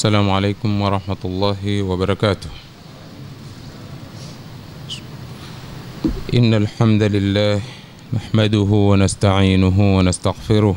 السلام عليكم ورحمة الله وبركاته إن الحمد لله نحمده ونستعينه ونستغفره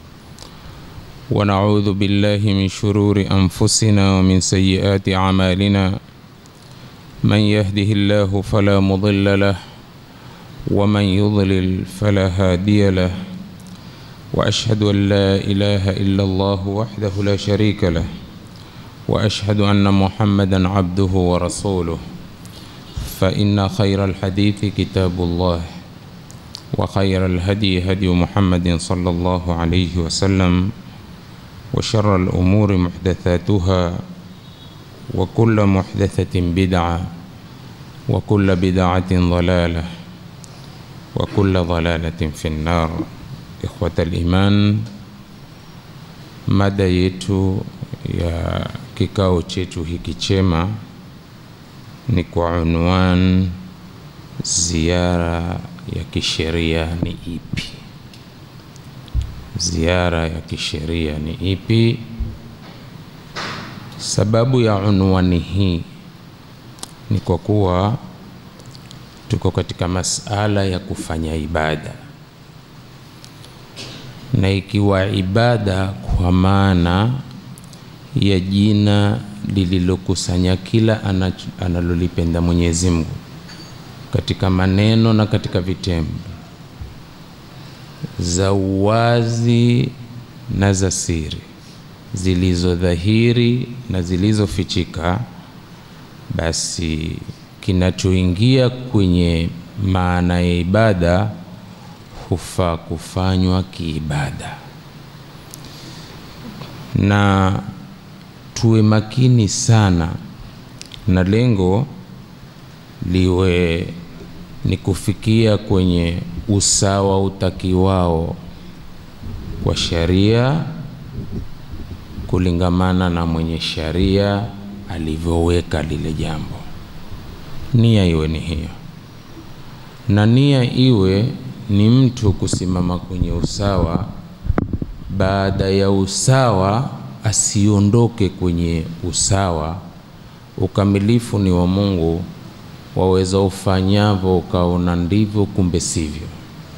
ونعوذ بالله من شرور أنفسنا ومن سيئات أعمالنا من يهده الله فلا مضل له ومن يضلل فلا هادي له واشهد ان لا اله الا الله وحده لا شريك له واشهد ان محمدا عبده ورسوله فان خير الحديث كتاب الله وخير الهدي هدي محمد صلى الله عليه وسلم وشر الامور محدثاتها وكل محدثه بدعه وكل بدعه ضلاله وكل ضلاله في النار ikhwata liman, mada yetu ya kikao chetu hiki chema ni kwa unwan ziara ya kisheria ni ipi? Ziara ya kisheria ni ipi? Sababu ya unwani hii ni kwa kuwa tuko katika masala ya kufanya ibada na ikiwa ibada kwa maana ya jina lililokusanya kila analolipenda Mwenyezi Mungu katika maneno na katika vitendo, za uwazi na za siri, zilizodhahiri na zilizofichika, basi kinachoingia kwenye maana ya ibada hufaa kufanywa kiibada, na tuwe makini sana, na lengo liwe ni kufikia kwenye usawa utakiwao kwa sharia kulingamana na mwenye sharia alivyoweka lile jambo. Nia iwe ni hiyo, na nia iwe ni mtu kusimama kwenye usawa. Baada ya usawa, asiondoke kwenye usawa. Ukamilifu ni wa Mungu, waweza ufanyavyo ukaona ndivyo, kumbe sivyo.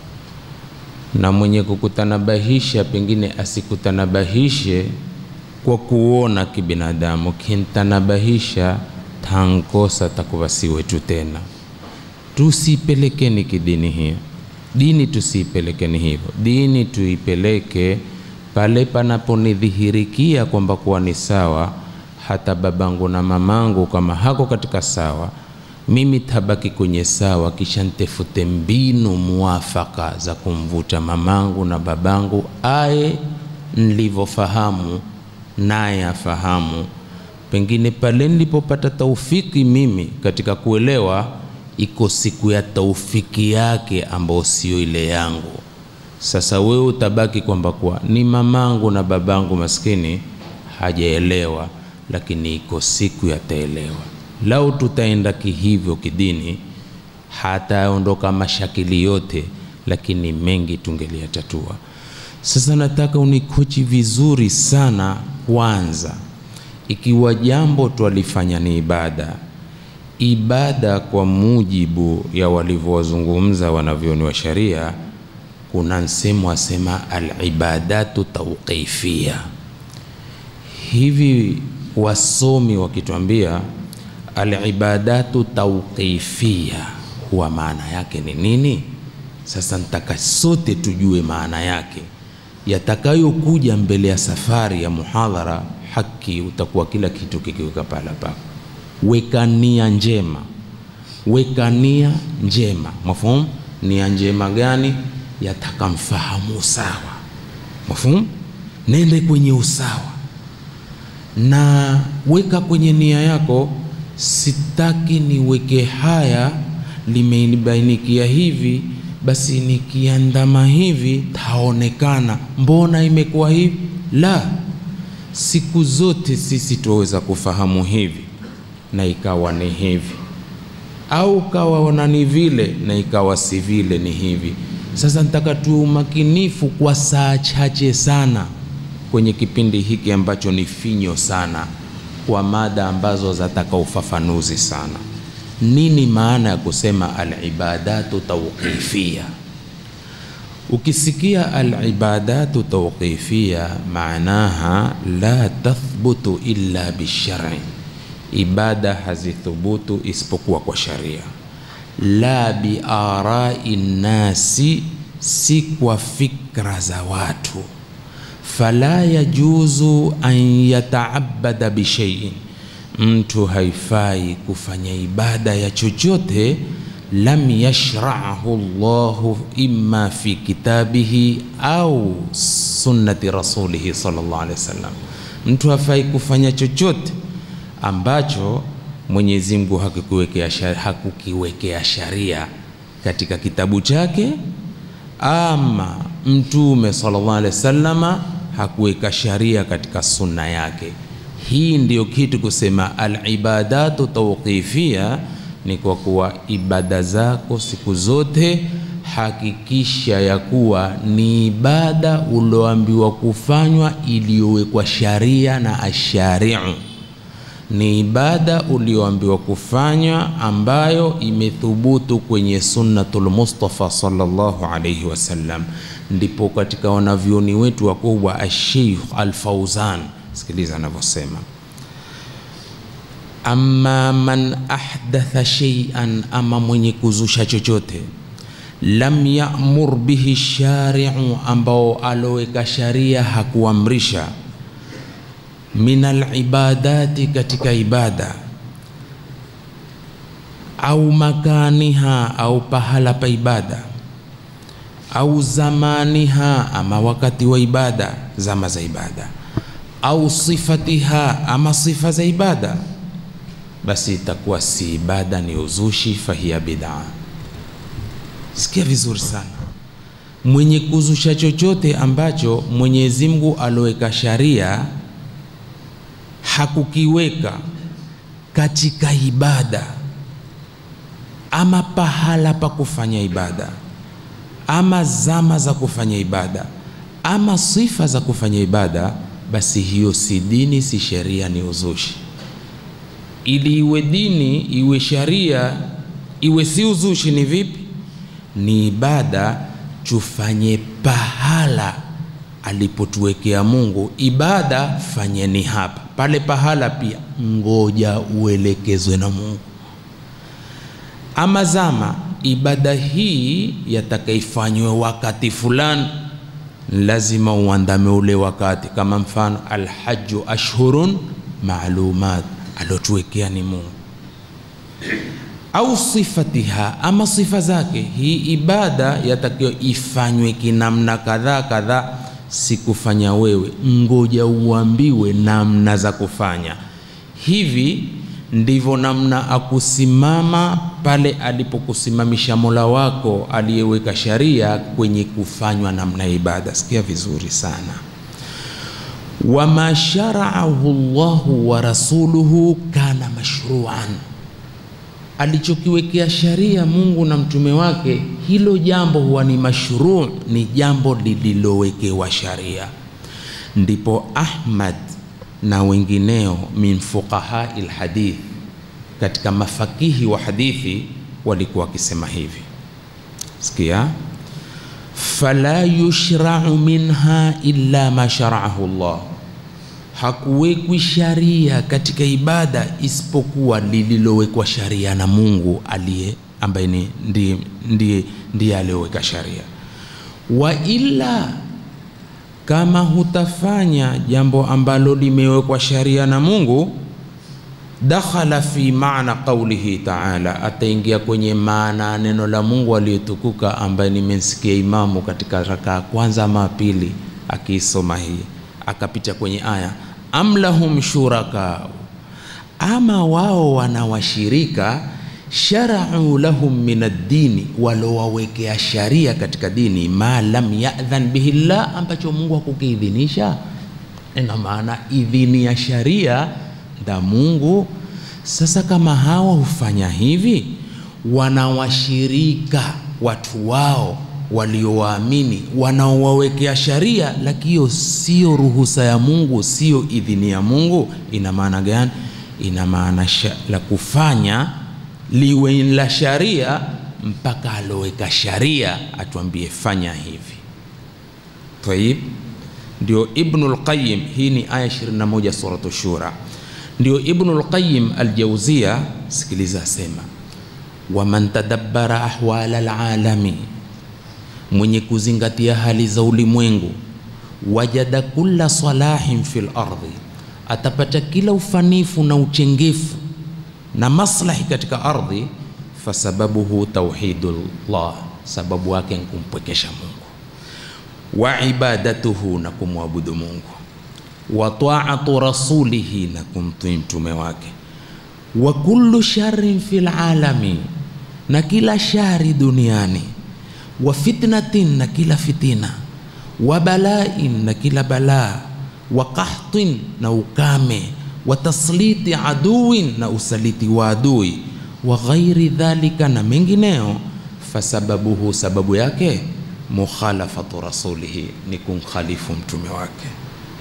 Na mwenye kukutanabahisha pengine asikutanabahishe kwa kuona kibinadamu, kintanabahisha tankosa takuwa si wetu tena. Tusipelekeni kidini hiyo dini tusiipelekeni hivyo. Dini tuipeleke pale panaponidhihirikia kwamba kuwa ni sawa. Hata babangu na mamangu kama hako katika sawa, mimi tabaki kwenye sawa, kisha ntefute mbinu muafaka za kumvuta mamangu na babangu aye nilivyofahamu naye afahamu. Pengine pale nilipopata taufiki mimi katika kuelewa iko siku ya taufiki yake ambayo sio ile yangu. Sasa wewe utabaki kwamba kwa ni mamangu na babangu maskini hajaelewa, lakini iko siku yataelewa. Lau tutaenda kihivyo kidini, hataondoka mashakili yote, lakini mengi tungeliyatatua. Sasa nataka unikochi vizuri sana. Kwanza, ikiwa jambo twalifanya ni ibada ibada kwa mujibu ya walivyowazungumza wanavyoni wa sharia, kuna msemo wasema alibadatu tauqifia. Hivi wasomi wakituambia alibadatu tauqifia, huwa maana yake ni nini? Sasa nitaka sote tujue maana yake, yatakayokuja mbele ya safari ya muhadhara. Haki utakuwa kila kitu kikiweka pala pako Weka nia njema, weka nia njema. Mafhumu? Nia njema gani? Yataka mfahamu sawa. Mafhumu? Nende kwenye usawa na weka kwenye nia yako, sitaki niweke haya, limenibainikia hivi, basi nikiandama hivi taonekana, mbona imekuwa hivi? La, siku zote sisi tuweza kufahamu hivi na ikawa ni hivi, au kawaona ni vile na ikawa si vile, ni hivi. Sasa nataka tuwe umakinifu kwa saa chache sana kwenye kipindi hiki ambacho ni finyo sana, kwa mada ambazo zataka ufafanuzi sana. Nini maana ya kusema alibadatu tawqifia? Ukisikia alibadatu tawqifia, maanaha la tathbutu illa bishari, ibada hazithubutu isipokuwa kwa sharia. La biarai nnasi, si kwa fikra za watu. Fala yajuzu an yataabada bishaiin, mtu haifai kufanya ibada ya chochote lam yashrahu Allahu imma fi kitabihi au sunnati rasulihi sallallahu alaihi wasallam. Mtu hafai kufanya chochote ambacho Mwenyezi Mungu hakukiwekea sharia, hakukiwekea sharia katika kitabu chake ama Mtume sallallahu alaihi wasallama hakuweka sharia katika sunna yake. Hii ndiyo kitu kusema alibadatu tawqifia ni kwa kuwa ibada zako siku zote hakikisha ya kuwa ni ibada ulioambiwa kufanywa iliyowekwa sharia na ashariu, ni ibada ulioambiwa kufanywa ambayo imethubutu kwenye sunnatul Mustafa sallallahu alayhi wasallam. Ndipo katika wanavyoni wetu wakubwa Asheikh Al-Fauzan, sikiliza anavyosema Amma man ahdatha shay'an, ama mwenye kuzusha chochote, lam ya'mur bihi shari'u, ambao aloweka sharia hakuamrisha, min alibadati, katika ibada, au makaniha, au pahala pa ibada, au zamaniha, ama wakati wa ibada, zama za ibada, au sifatiha, ama sifa za ibada basi itakuwa si ibada, ni uzushi, fahiya bid'a. Sikia vizuri sana, mwenye kuzusha chochote ambacho Mwenyezi Mungu aloweka sharia hakukiweka katika ibada, ama pahala pa kufanya ibada, ama zama za kufanya ibada, ama sifa za kufanya ibada, basi hiyo si dini, si sheria, ni uzushi ili iwe dini iwe sharia iwe si uzushi, ni vipi? Ni ibada tufanye pahala alipotuwekea Mungu. Ibada fanyeni hapa, pale pahala pia ngoja uelekezwe na Mungu. Ama zama, ibada hii yatakaifanywe wakati fulani, lazima uandame ule wakati, kama mfano alhaju ashhurun maalumat alotuwekea ni Mungu, au sifatiha, ama sifa zake. Hii ibada yatakiwa ifanywe kinamna kadhaa kadhaa, sikufanya wewe, ngoja uambiwe namna za kufanya. Hivi ndivyo namna akusimama pale alipokusimamisha Mola wako aliyeweka sharia kwenye kufanywa namna ya ibada. Sikia vizuri sana wama sharaahu llahu wa rasuluhu kana mashruan, alichokiwekea sharia Mungu na mtume wake, hilo jambo huwa ni mashruu, ni jambo lililowekewa sharia. Ndipo Ahmad na wengineo min fuqahai lhadith, katika mafakihi wa hadithi walikuwa wakisema hivi, sikia fala yushrau minha illa ma sharaahu llah, hakuwekwi sharia katika ibada isipokuwa lililowekwa sharia na Mungu aliye ambaye ni ndiye, ndiye, ndiye aliyoweka sharia. Wa illa, kama hutafanya jambo ambalo limewekwa sharia na Mungu dakhala fi maana qaulihi taala, ataingia kwenye maana ya neno la Mungu aliyetukuka, ambaye nimemsikia imamu katika raka ya kwanza ama pili akiisoma hii, akapita kwenye aya am lahum shuraka, ama wao wana washirika, sharau lahum min ad-dini, walowawekea sharia katika dini, ma lam yadhan bihi llah, ambacho Mungu hakukiidhinisha. Ina maana idhini ya sharia da Mungu. Sasa kama hawa hufanya hivi, wanawashirika watu wao waliowaamini wanaowawekea sharia, lakini hiyo sio ruhusa ya Mungu, sio idhini ya Mungu. Ina maana gani? Ina maana la kufanya liwe la sharia mpaka aloweka sharia atuambie fanya hivi. Tayib, ndio Ibnul Qayyim, hii ni aya 21 suratu Shura. Ndio Ibnul Qayyim Aljauzia, sikiliza, asema waman tadabbara ahwala alalami, mwenye kuzingatia hali za ulimwengu, wajada kulla salahin fil ardhi, atapata kila ufanifu na uchengefu na maslahi katika ardhi. Fasababuhu tauhidullah, sababu yake ni kumpwekesha Mungu, wa ibadatuhu, na kumwabudu Mungu, wa taatu rasulihi, na kumtii mtume wake, wa kullu sharrin fil alami, na kila shari duniani, wa fitnatin, na kila fitina, wa balain, na kila balaa, wa qahtin, na ukame wa tasliti aduwin na usaliti wa adui wa ghairi dhalika na mengineo. Fasababuhu, sababu yake mukhalafatu rasulihi, ni kumkhalifu mtume wake.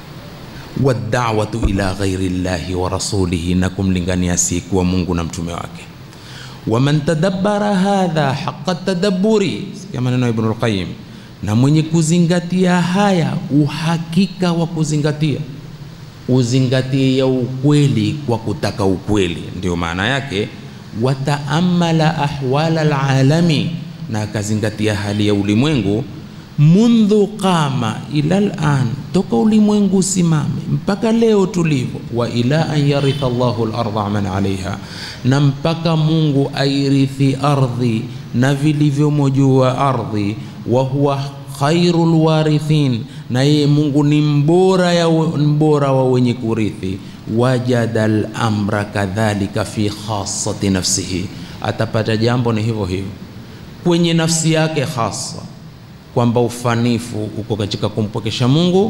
Wadawatu ila ghairi llahi wa rasulihi, na kumlingania siku wa Mungu na mtume wake. Waman tadabbara hadha haqa tadabburi, sikia maneno ya Ibnul Qayyim, na mwenye kuzingatia haya uhakika wa kuzingatia uzingatie ya ukweli kwa kutaka ukweli, ndio maana yake. Wataamala ahwala alalami, na akazingatia hali ya ulimwengu. Mundhu qama ila lan, toka ulimwengu simame mpaka leo tulivyo. Wa ila an yaritha Allahu larda man alaiha, na mpaka Mungu airithi ardhi na vilivyomo juu ya ardhi. Wa huwa khairul warithin na yeye Mungu ni mbora ya mbora wa wenye kurithi. Wajada al-amra kadhalika fi khassati nafsihi, atapata jambo ni hivyo hivyo kwenye nafsi yake hasa, kwamba ufanifu uko katika kumpokesha Mungu,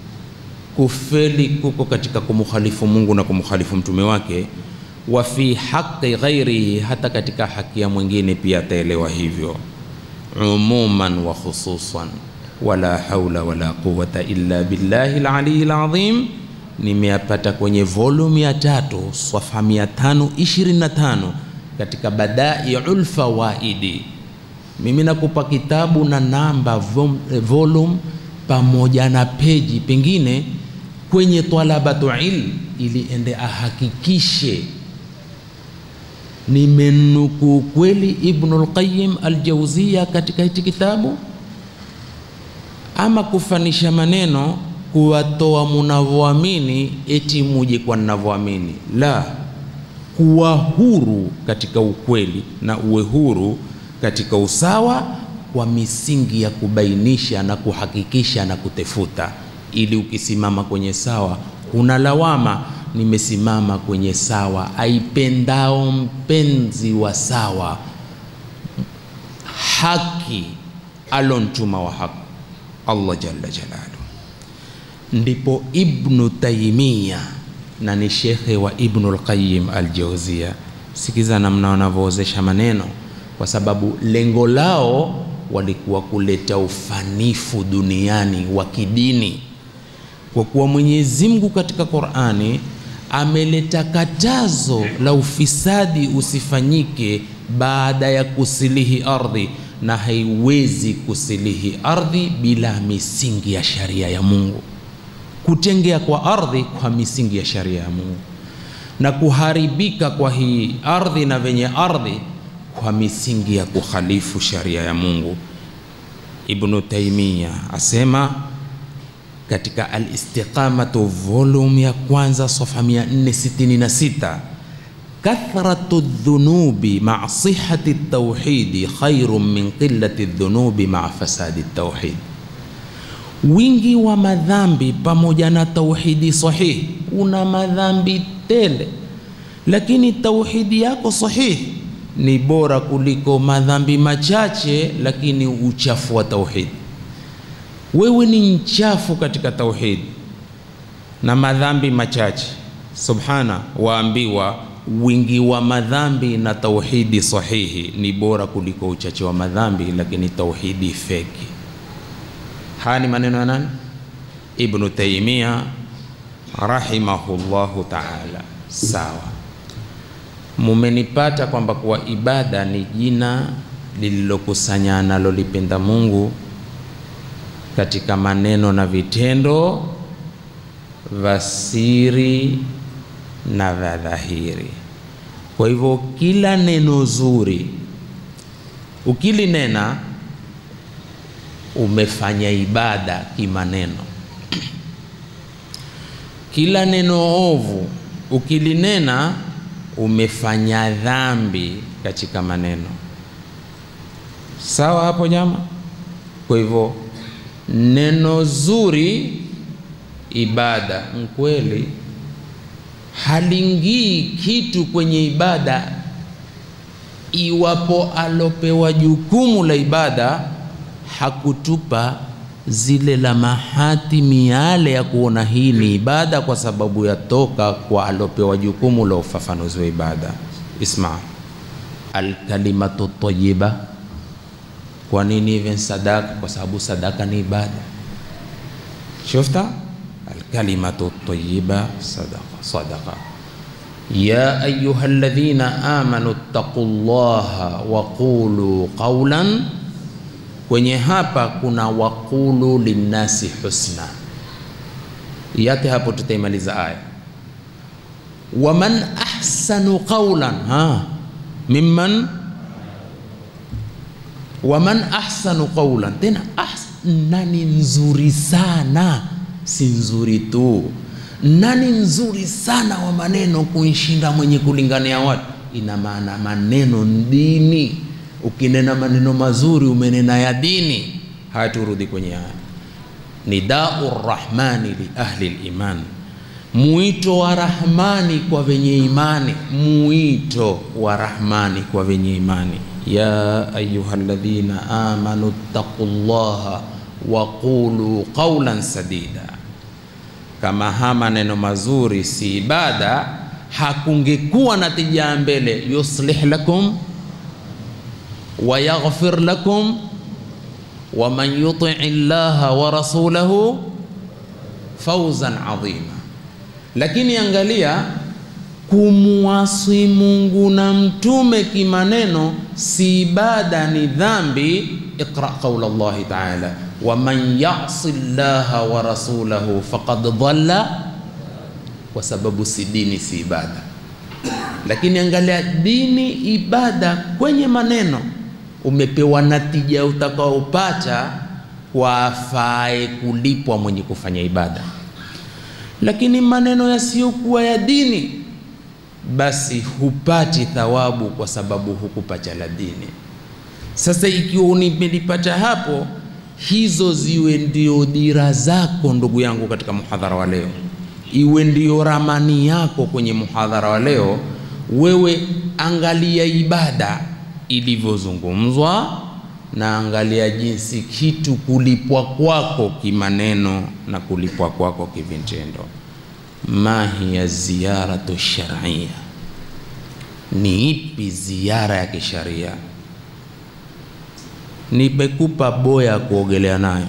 kufeli kuko katika kumkhalifu Mungu na kumkhalifu mtume wake. Wa fi haqqi ghairihi, hata katika haki ya mwingine pia ataelewa hivyo, umuman wa khususan wala haula wala quwwata illa billahi al-aliyyil azim. Nimeyapata kwenye volume ya tatu swafa 525 katika Badaiul Fawaidi. Mimi nakupa kitabu na namba volume pamoja na peji, pengine kwenye talabatu ilm, ili ende ahakikishe nimenukuu kweli Ibnul Qayyim al-Jawziya katika hichi kitabu ama kufanisha maneno kuwatoa munavyoamini eti muje kwa ninavyoamini. La, kuwa huru katika ukweli na uwe huru katika usawa kwa misingi ya kubainisha na kuhakikisha na kutefuta, ili ukisimama kwenye sawa huna lawama, nimesimama kwenye sawa. Aipendao mpenzi wa sawa, haki alontuma wa haki Allah jalla jalalu. Ndipo Ibnu Taimia na ni shekhe wa Ibnul Qayyim al-Jawziya. Sikiza namna wanavyoozesha maneno, kwa sababu lengo lao walikuwa kuleta ufanifu duniani wa kidini, kwa kuwa Mwenyezi Mungu katika Qur'ani ameleta katazo la ufisadi usifanyike baada ya kusilihi ardhi na haiwezi kusilihi ardhi bila misingi ya sharia ya Mungu. Kutengea kwa ardhi kwa misingi ya sharia ya Mungu, na kuharibika kwa hii ardhi na venye ardhi kwa misingi ya kukhalifu sharia ya Mungu. Ibnu Taimia asema katika Al-Istiqamatu volume ya kwanza safa 466 kathratu dhunubi maa sihati tauhidi khairun min qillati dhunubi maa fasadi tauhid, wingi wa madhambi pamoja na tauhidi sahihi. Una madhambi tele, lakini tauhidi yako sahihi ni bora kuliko madhambi machache, lakini uchafu wa tauhidi. Wewe ni mchafu katika tauhidi na madhambi machache, subhana, waambiwa wingi wa madhambi na tauhidi sahihi ni bora kuliko uchache wa madhambi, lakini tauhidi feki. Haya ni maneno ya nani? Ibnu Taimia rahimahullahu taala. Sawa, mumenipata kwamba kuwa ibada ni jina lililokusanya analolipenda Mungu katika maneno na vitendo vya siri na vya dhahiri. Kwa hivyo kila neno zuri ukilinena umefanya ibada kimaneno. Kila neno ovu ukilinena umefanya dhambi katika maneno. Sawa hapo jama? Kwa hivyo neno zuri ibada mkweli halingii kitu kwenye ibada iwapo alopewa jukumu la ibada hakutupa zile lamahati miale ya kuona hii ni ibada, kwa sababu yatoka kwa alopewa jukumu la ufafanuzi wa ibada. Isma, alkalimatu tayyiba. Kwa nini hivi sadaka? Kwa sababu sadaka ni ibada. Shufta alkalimatu tayyiba sadaqa sadaqa. Ya ayuha alladhina amanu taqullaha wa qulu qawlan kwenye hapa kuna waqulu linnasi husna, yate hapo tutaimaliza aya. Waman ahsanu qawlan ha mimman, waman ahsanu qawlan, tena ahs, nani nzuri sana, si nzuri tu, nani nzuri sana wa maneno kuishinda mwenye kulingania watu. Ina maana maneno dini ukinena maneno mazuri umenena ya dini. Haya, turudi kwenye haya. Nidau rahmani li ahli liman, mwito wa Rahmani kwa venye imani, mwito wa Rahmani kwa venye imani. Ya ayuha alladhina amanu taqullaha wa qulu qawlan sadida. Kama ha maneno mazuri si ibada, hakungekuwa na tija mbele. yuslih lakum wa yaghfir lakum wa man yuti llaha wa rasulahu fawzan adhima. Lakini angalia, kumwasi Mungu na mtume kimaneno si ibada, ni dhambi. Iqra qaula llahi taala wa man yasi llaha wa rasulahu faqad dhalla, kwa sababu si dini, si ibada. Lakini angalia, dini, ibada kwenye maneno umepewa natija utakaopata kwa afae kulipwa mwenye kufanya ibada. Lakini maneno yasiyokuwa ya dini, basi hupati thawabu kwa sababu hukupata la dini. Sasa ikiwa nimelipata hapo, hizo ziwe ndio dira zako, ndugu yangu, katika muhadhara wa leo, iwe ndio ramani yako kwenye muhadhara wa leo. Wewe angalia ibada ilivyozungumzwa na angalia jinsi kitu kulipwa kwako kimaneno na kulipwa kwako kivitendo. ma hiya ziyaratu shar'iyya, ni ipi ziara ya kisharia? Nimekupa boya ya kuogelea nayo,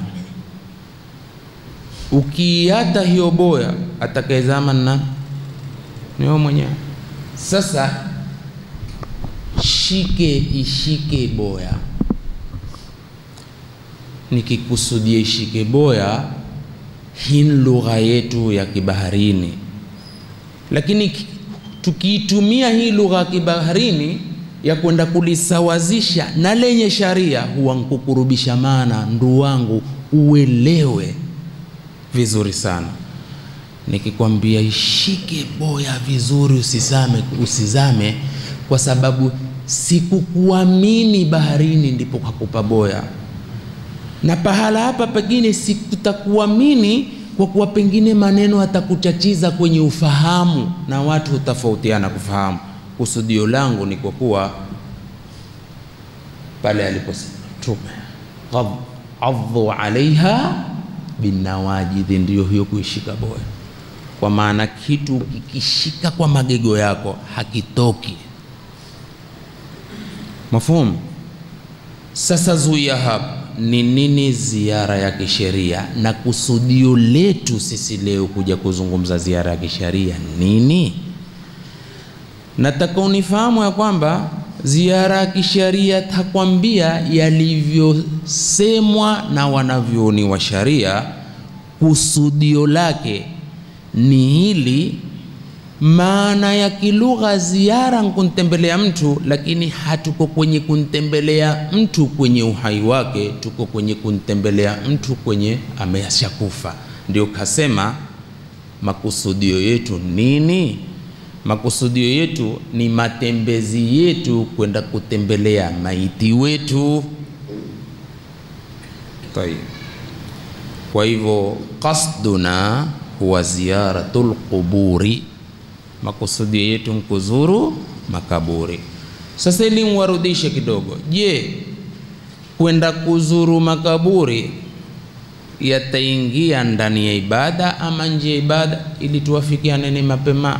ukiiata hiyo boya, atakayezama na ni wewe mwenyewe. Sasa shike ishike boya. Nikikusudia ishike boya, hii ni lugha yetu ya kibaharini, lakini tukiitumia hii lugha ya kibaharini ya kwenda kulisawazisha na lenye sharia, huwa nkukurubisha. Maana ndu wangu uelewe vizuri sana, nikikwambia ishike boya vizuri, usizame, usizame kwa sababu sikukuamini baharini, ndipo kakupa boya. Na pahala hapa pengine sikutakuamini kwa kuwa pengine maneno atakuchachiza kwenye ufahamu, na watu hutofautiana kufahamu. Kusudio langu ni kwa kuwa pale aliposema Mtume adhu alaiha binawajidhi, ndiyo hiyo kuishika boya. kwa maana kitu kikishika kwa magego yako hakitoki. Mafhumu? Sasa zuia hapa ni nini ziara ya kisheria, na kusudio letu sisi leo kuja kuzungumza ziara ya kisheria nini? Nataka unifahamu ya kwamba ziara ya kisheria takwambia yalivyosemwa na wanavyoni wa sharia, kusudio lake ni hili. Maana ya kilugha ziara nkuntembelea mtu, lakini hatuko kwenye kuntembelea mtu kwenye uhai wake, tuko kwenye kuntembelea mtu kwenye ameshakufa. Ndio kasema makusudio yetu nini? Makusudio yetu ni matembezi yetu kwenda kutembelea maiti wetu. Tayeb. Kwa hivyo qasduna huwa ziyaratul quburi, makusudio yetu mkuzuru makaburi. Sasa ili mwarudishe kidogo, je, kwenda kuzuru makaburi yataingia ndani ya ibada ama nje ya ibada? Ili tuwafikiane mapema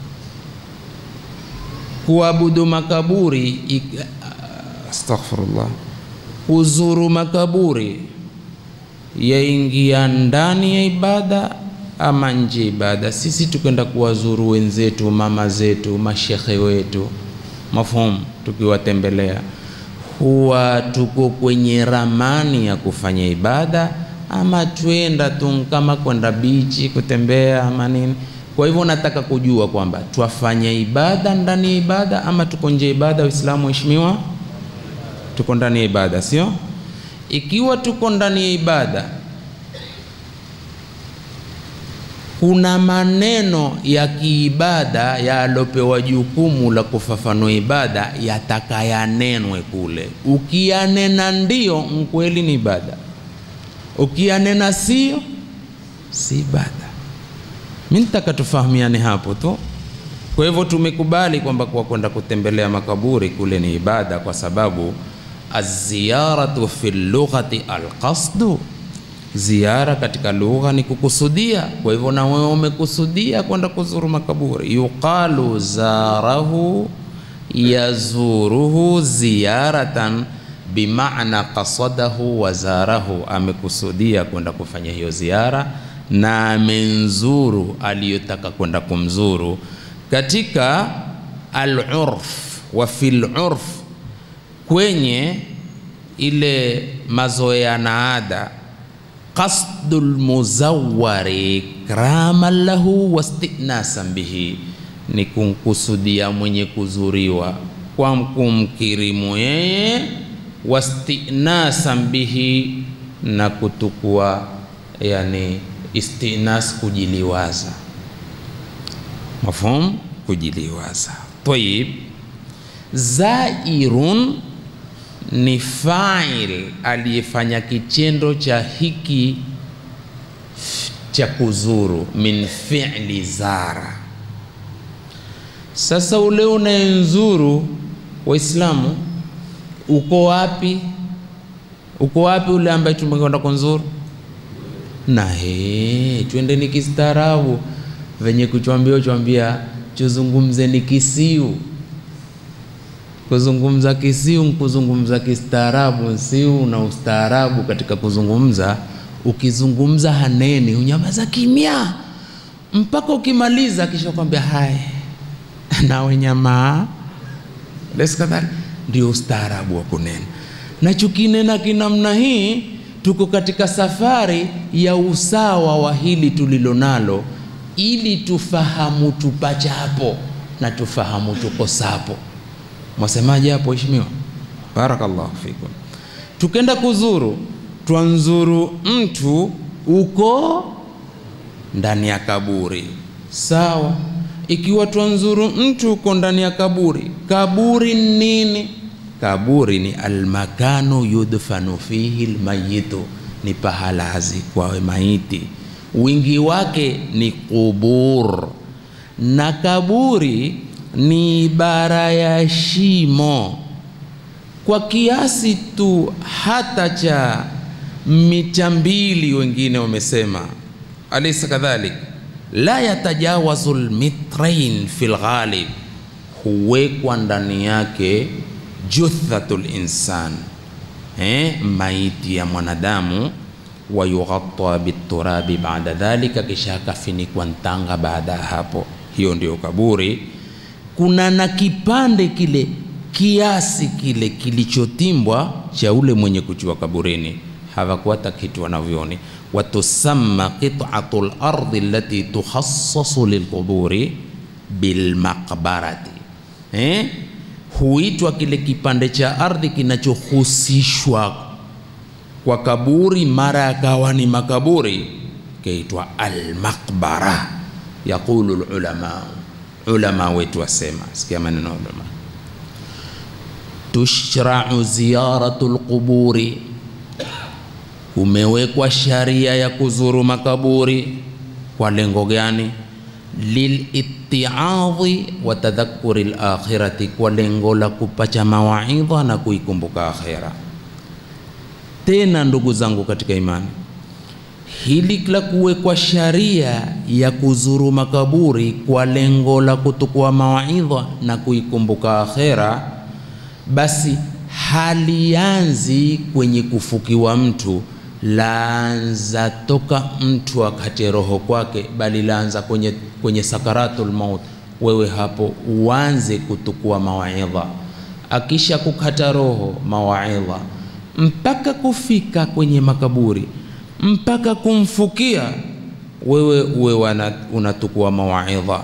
kuabudu makaburi ik... astaghfirullah, kuzuru makaburi yaingia ndani ya ibada ama nje ya ibada? Sisi tukenda kuwazuru wenzetu, mama zetu, mashekhe wetu, mafhumu, tukiwatembelea huwa tuko kwenye ramani ya kufanya ibada ama twenda tu kama kwenda bichi kutembea ama nini? Kwa hivyo nataka kujua kwamba twafanya ibada ndani ya ibada ama tuko nje ya ibada. Waislamu waheshimiwa, tuko ndani ya ibada, sio? Ikiwa tuko ndani ya ibada, kuna maneno ya kiibada yalopewa jukumu la kufafanua ibada yatakayanenwe kule. Ukiyanena ndio mkweli ni ibada, ukiyanena sio si ibada. Mimi nitaka tufahamiane hapo tu. Kwa hivyo tumekubali kwamba kwa kwenda kutembelea makaburi kule ni ibada, kwa sababu aziyaratu fi lughati alqasdu, ziara katika lugha ni kukusudia. Kwa hivyo na wewe umekusudia kwenda kuzuru makaburi. Yuqalu zarahu yazuruhu ziyaratan bimaana qasadahu wa zarahu, amekusudia kwenda kufanya hiyo ziara na amenzuru aliyotaka kwenda kumzuru. Katika al-urf wa fil urf, kwenye ile mazoea na ada, qasdul muzawwari ikraman lahu wastinasan bihi, ni kumkusudia mwenye kuzuriwa kwa kumkirimu yeye, wastinasan bihi, na kutukua yani istinas kujiliwaza, mafhum, kujiliwaza. Tayib, zairun ni fa'il aliyefanya kitendo cha hiki cha kuzuru, min fi'li zara. Sasa ule unayenzuru, Waislamu, uko wapi? Uko wapi ule ambaye tumekwenda kunzuru? na he, twendeni kistaarabu, venye kuchwambia chwambia chuzungumze ni kisiu. Kuzungumza kisiu nkuzungumza kistaarabu, nsiu na ustaarabu katika kuzungumza. Ukizungumza haneni, unyamaza kimya mpaka ukimaliza, kisha kwambia hai nawe nyamaa leskadhali, ndio ustaarabu wa kunena. Na chukinena kinamna hii tuko katika safari ya usawa wa hili tulilo nalo, ili tufahamu tupachapo na tufahamu tukosapo. Mwasemaje hapo heshimiwa? Barakallahu fikum. Tukenda kuzuru, twanzuru mtu uko ndani ya kaburi, sawa. Ikiwa twanzuru mtu uko ndani ya kaburi, kaburi nini? Kaburi ni almakanu yudfanu fihi lmayitu, ni pahala azikwawe maiti. Wingi wake ni qubur, na kaburi ni ibara ya shimo kwa kiasi tu hata cha mita mbili, wengine wamesema, alaysa kadhalik, la yatajawazu lmitrain fi lghalib, huwekwa ndani yake juthatu linsan, eh, maiti ya mwanadamu wayughatta biturabi baada dhalika, kisha akafinikwa ntanga baada ya hapo. Hiyo ndio kaburi. Kuna na kipande kile kiasi kile kilichotimbwa cha ule mwenye kuchua kaburini, hawakuata kitu wanavyoni. Watusamma qit'atu lardi allati tukhassasu lilquburi bilmaqbarati, eh? huitwa kile kipande cha ardhi kinachohusishwa kwa kaburi, mara yakawa ni makaburi, kaitwa almaqbara. Yaqulu lulama, ulama wetu wasema, sikia maneno ulama tushrau ziyaratu lquburi, kumewekwa sharia ya kuzuru makaburi. Kwa lengo gani? Lilitiadhi wa tadhakuri lakhirati, kwa lengo la kupacha mawaidha na kuikumbuka akhira. Tena ndugu zangu katika imani, hili la kuwekwa sharia ya kuzuru makaburi kwa lengo la kutukua mawaidha na kuikumbuka akhira basi halianzi kwenye kufukiwa mtu, laanza toka mtu akate roho kwake, bali laanza kwenye, kwenye sakaratul maut. Wewe hapo uanze kutukua mawaidha, akisha kukata roho mawaidha, mpaka kufika kwenye makaburi, mpaka kumfukia wewe, uwe unatukua mawaidha.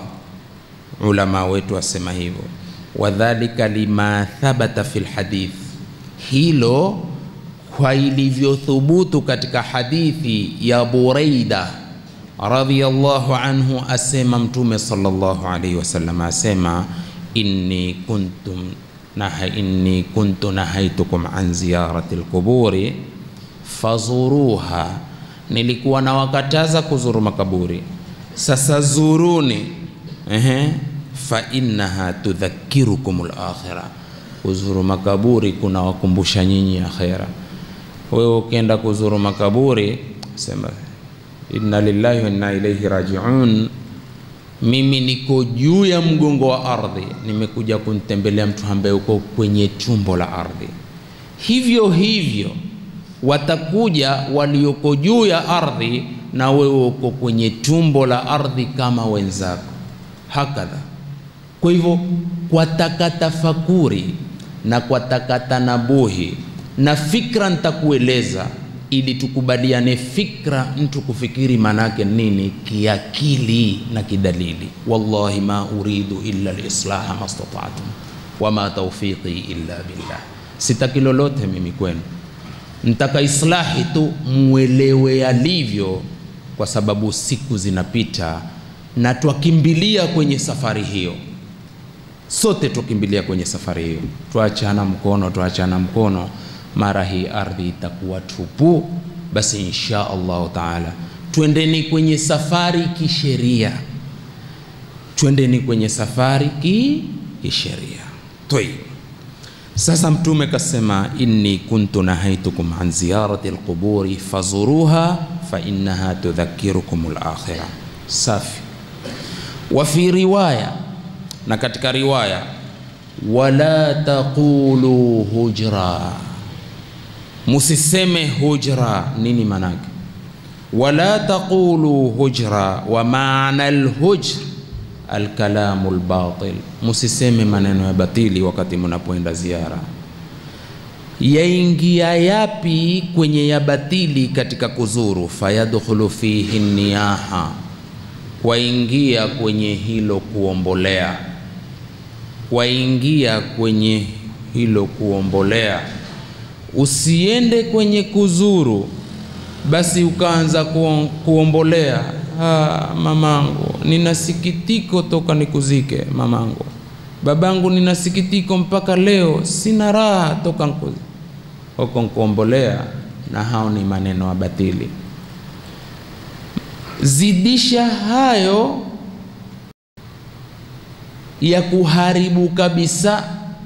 Ulama wetu wasema hivyo wadhalika lima thabata fi lhadith, hilo kwa ilivyothubutu katika hadithi ya Buraida radhiyallahu anhu, asema Mtume sallallahu alayhi wasallam asema inni kuntum naha inni kuntu nahaitukum an ziyarati lquburi fazuruha, nilikuwa nawakataza kuzuru makaburi, sasa zuruni. Ehe, fa innaha tudhakirukum al-akhira, kuzuru makaburi kuna wakumbusha nyinyi akhira. Wewe ukienda kuzuru makaburi sema inna lillahi wa inna ilaihi rajiun, mimi niko juu ya mgongo wa ardhi, nimekuja kumtembelea mtu ambaye uko kwenye tumbo la ardhi. Hivyo hivyo watakuja walioko juu ya ardhi, na wewe uko kwenye tumbo la ardhi kama wenzako, hakadha kwa hivyo kwa takatafakuri na kwa takatanabuhi na fikra nitakueleza, ili tukubaliane fikra, mtu kufikiri manake nini kiakili na kidalili. Wallahi ma uridu illa lislaha mastata'tu wama tawfiqi illa billah, sitaki lolote mimi kwenu, ntaka islahi tu mwelewe yalivyo, kwa sababu siku zinapita na twakimbilia kwenye safari hiyo sote tukimbilia kwenye safari hiyo, twachana mkono, twachana mkono, mara hii ardhi itakuwa tupu. Basi insha Allahu taala, twendeni kwenye safari kisheria, twendeni kwenye safari ki kisheria. Tayib, sasa Mtume kasema, inni kuntu nahaitukum an ziyarati alquburi fazuruha fa innaha tudhakirukum alakhirah. Safi. Wa fi riwaya na katika riwaya wala taqulu hujra, musiseme hujra. Nini manake? Wala taqulu hujra, wa maana alhujr alkalamu albatil, musiseme maneno ya batili wakati munapoenda ziara. Yaingia yapi kwenye ya batili katika kuzuru? Fayadkhulu fihi niyaha, waingia kwenye hilo kuombolea waingia kwenye hilo kuombolea. Usiende kwenye kuzuru basi ukaanza kuombolea, ah, mamangu nina sikitiko toka nikuzike, mamangu babangu, nina sikitiko mpaka leo, sina raha toka nkuzike. Huko nkuombolea, na hao ni maneno ya batili. Zidisha hayo ya kuharibu kabisa,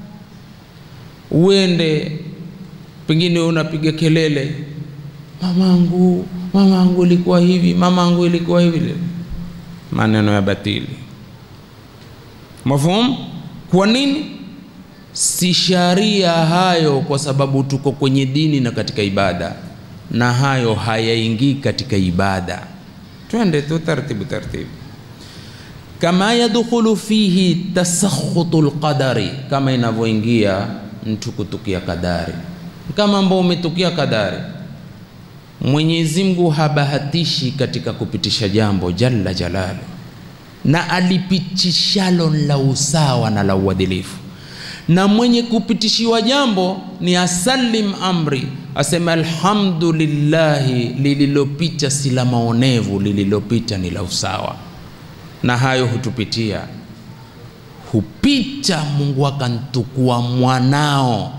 uende pengine unapiga kelele, mamangu, mamangu ilikuwa hivi, mamangu ilikuwa hivi. maneno ya batili. Mafhum? Kwa nini? Si sharia hayo, kwa sababu tuko kwenye dini na katika ibada, na hayo hayaingii katika ibada. Twende tu taratibu taratibu. Kama yadkhulu fihi tasakhutu lqadari, kama inavyoingia mtu kutukia kadari, kama ambao umetukia kadari. Mwenyezi Mungu habahatishi katika kupitisha jambo jalla jalalu, na alipitishalo la usawa na la uadilifu na mwenye kupitishiwa jambo ni asalim amri, asema alhamdulillahi, lililopita si la maonevu, lililopita ni la usawa. Na hayo hutupitia, hupita. Mungu akantukua mwanao,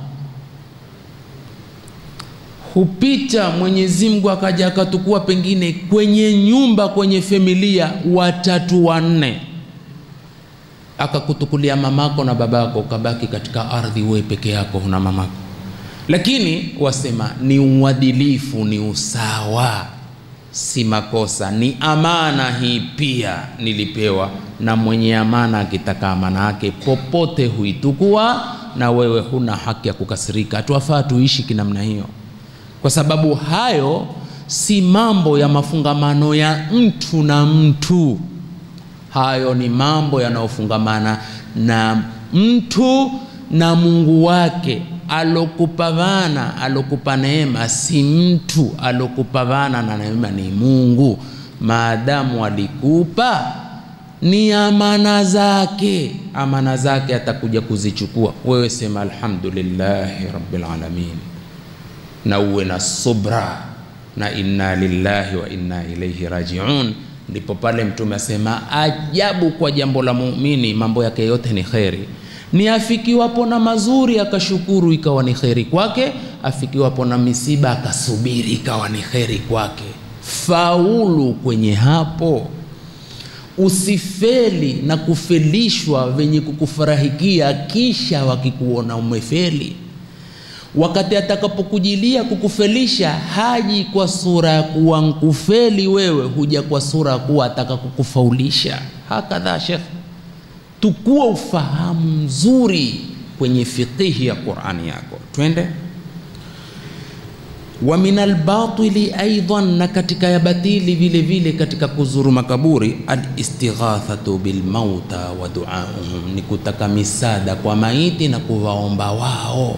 hupita. Mwenyezi Mungu akaja akatukua pengine kwenye nyumba, kwenye familia, watatu wanne akakutukulia mamako na babako, ukabaki katika ardhi wewe peke yako, huna mamako. Lakini wasema ni uadilifu, ni usawa, si makosa, ni amana. Hii pia nilipewa na mwenye amana, akitaka amana yake popote huitukua, na wewe huna haki ya kukasirika. Hatuwafaa tuishi kinamna hiyo, kwa sababu hayo si mambo ya mafungamano ya mtu na mtu hayo ni mambo yanayofungamana na mtu na Mungu wake alokupavana, alokupa neema si mtu, alokupavana na neema ni Mungu. Maadamu alikupa ni amana zake, amana zake atakuja kuzichukua. Wewe sema alhamdulillahi rabbil alamin, na uwe na subra na inna lillahi wa inna ilaihi rajiun. Ndipo pale Mtume asema ajabu kwa jambo la muumini, mambo yake yote ni kheri. Ni afikiwapo na mazuri akashukuru, ikawa ni kheri kwake. Afikiwapo na misiba akasubiri, ikawa ni kheri kwake. Faulu kwenye hapo, usifeli na kufelishwa venye kukufurahikia, kisha wakikuona umefeli wakati atakapokujilia kukufelisha, haji kwa sura ya kuwa nkufeli wewe, huja kwa sura ya kuwa ataka kukufaulisha. Hakadha Shekh, tukua ufahamu mzuri kwenye fiqihi ya Qur'ani yako. Twende wa min albatili aidan, na katika ya batili vile vile katika kuzuru makaburi, alistighathatu bilmauta wa duauhum, ni kutaka misada kwa maiti na kuwaomba wao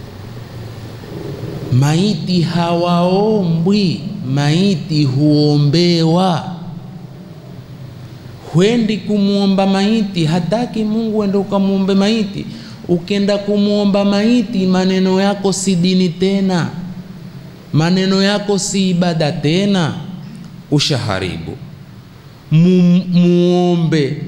Maiti hawaombwi, maiti huombewa. Hwendi kumwomba maiti, hataki Mungu uende ukamwombe maiti. Ukenda kumwomba maiti, maneno yako si dini tena, maneno yako si ibada tena, ushaharibu. Mu, muombe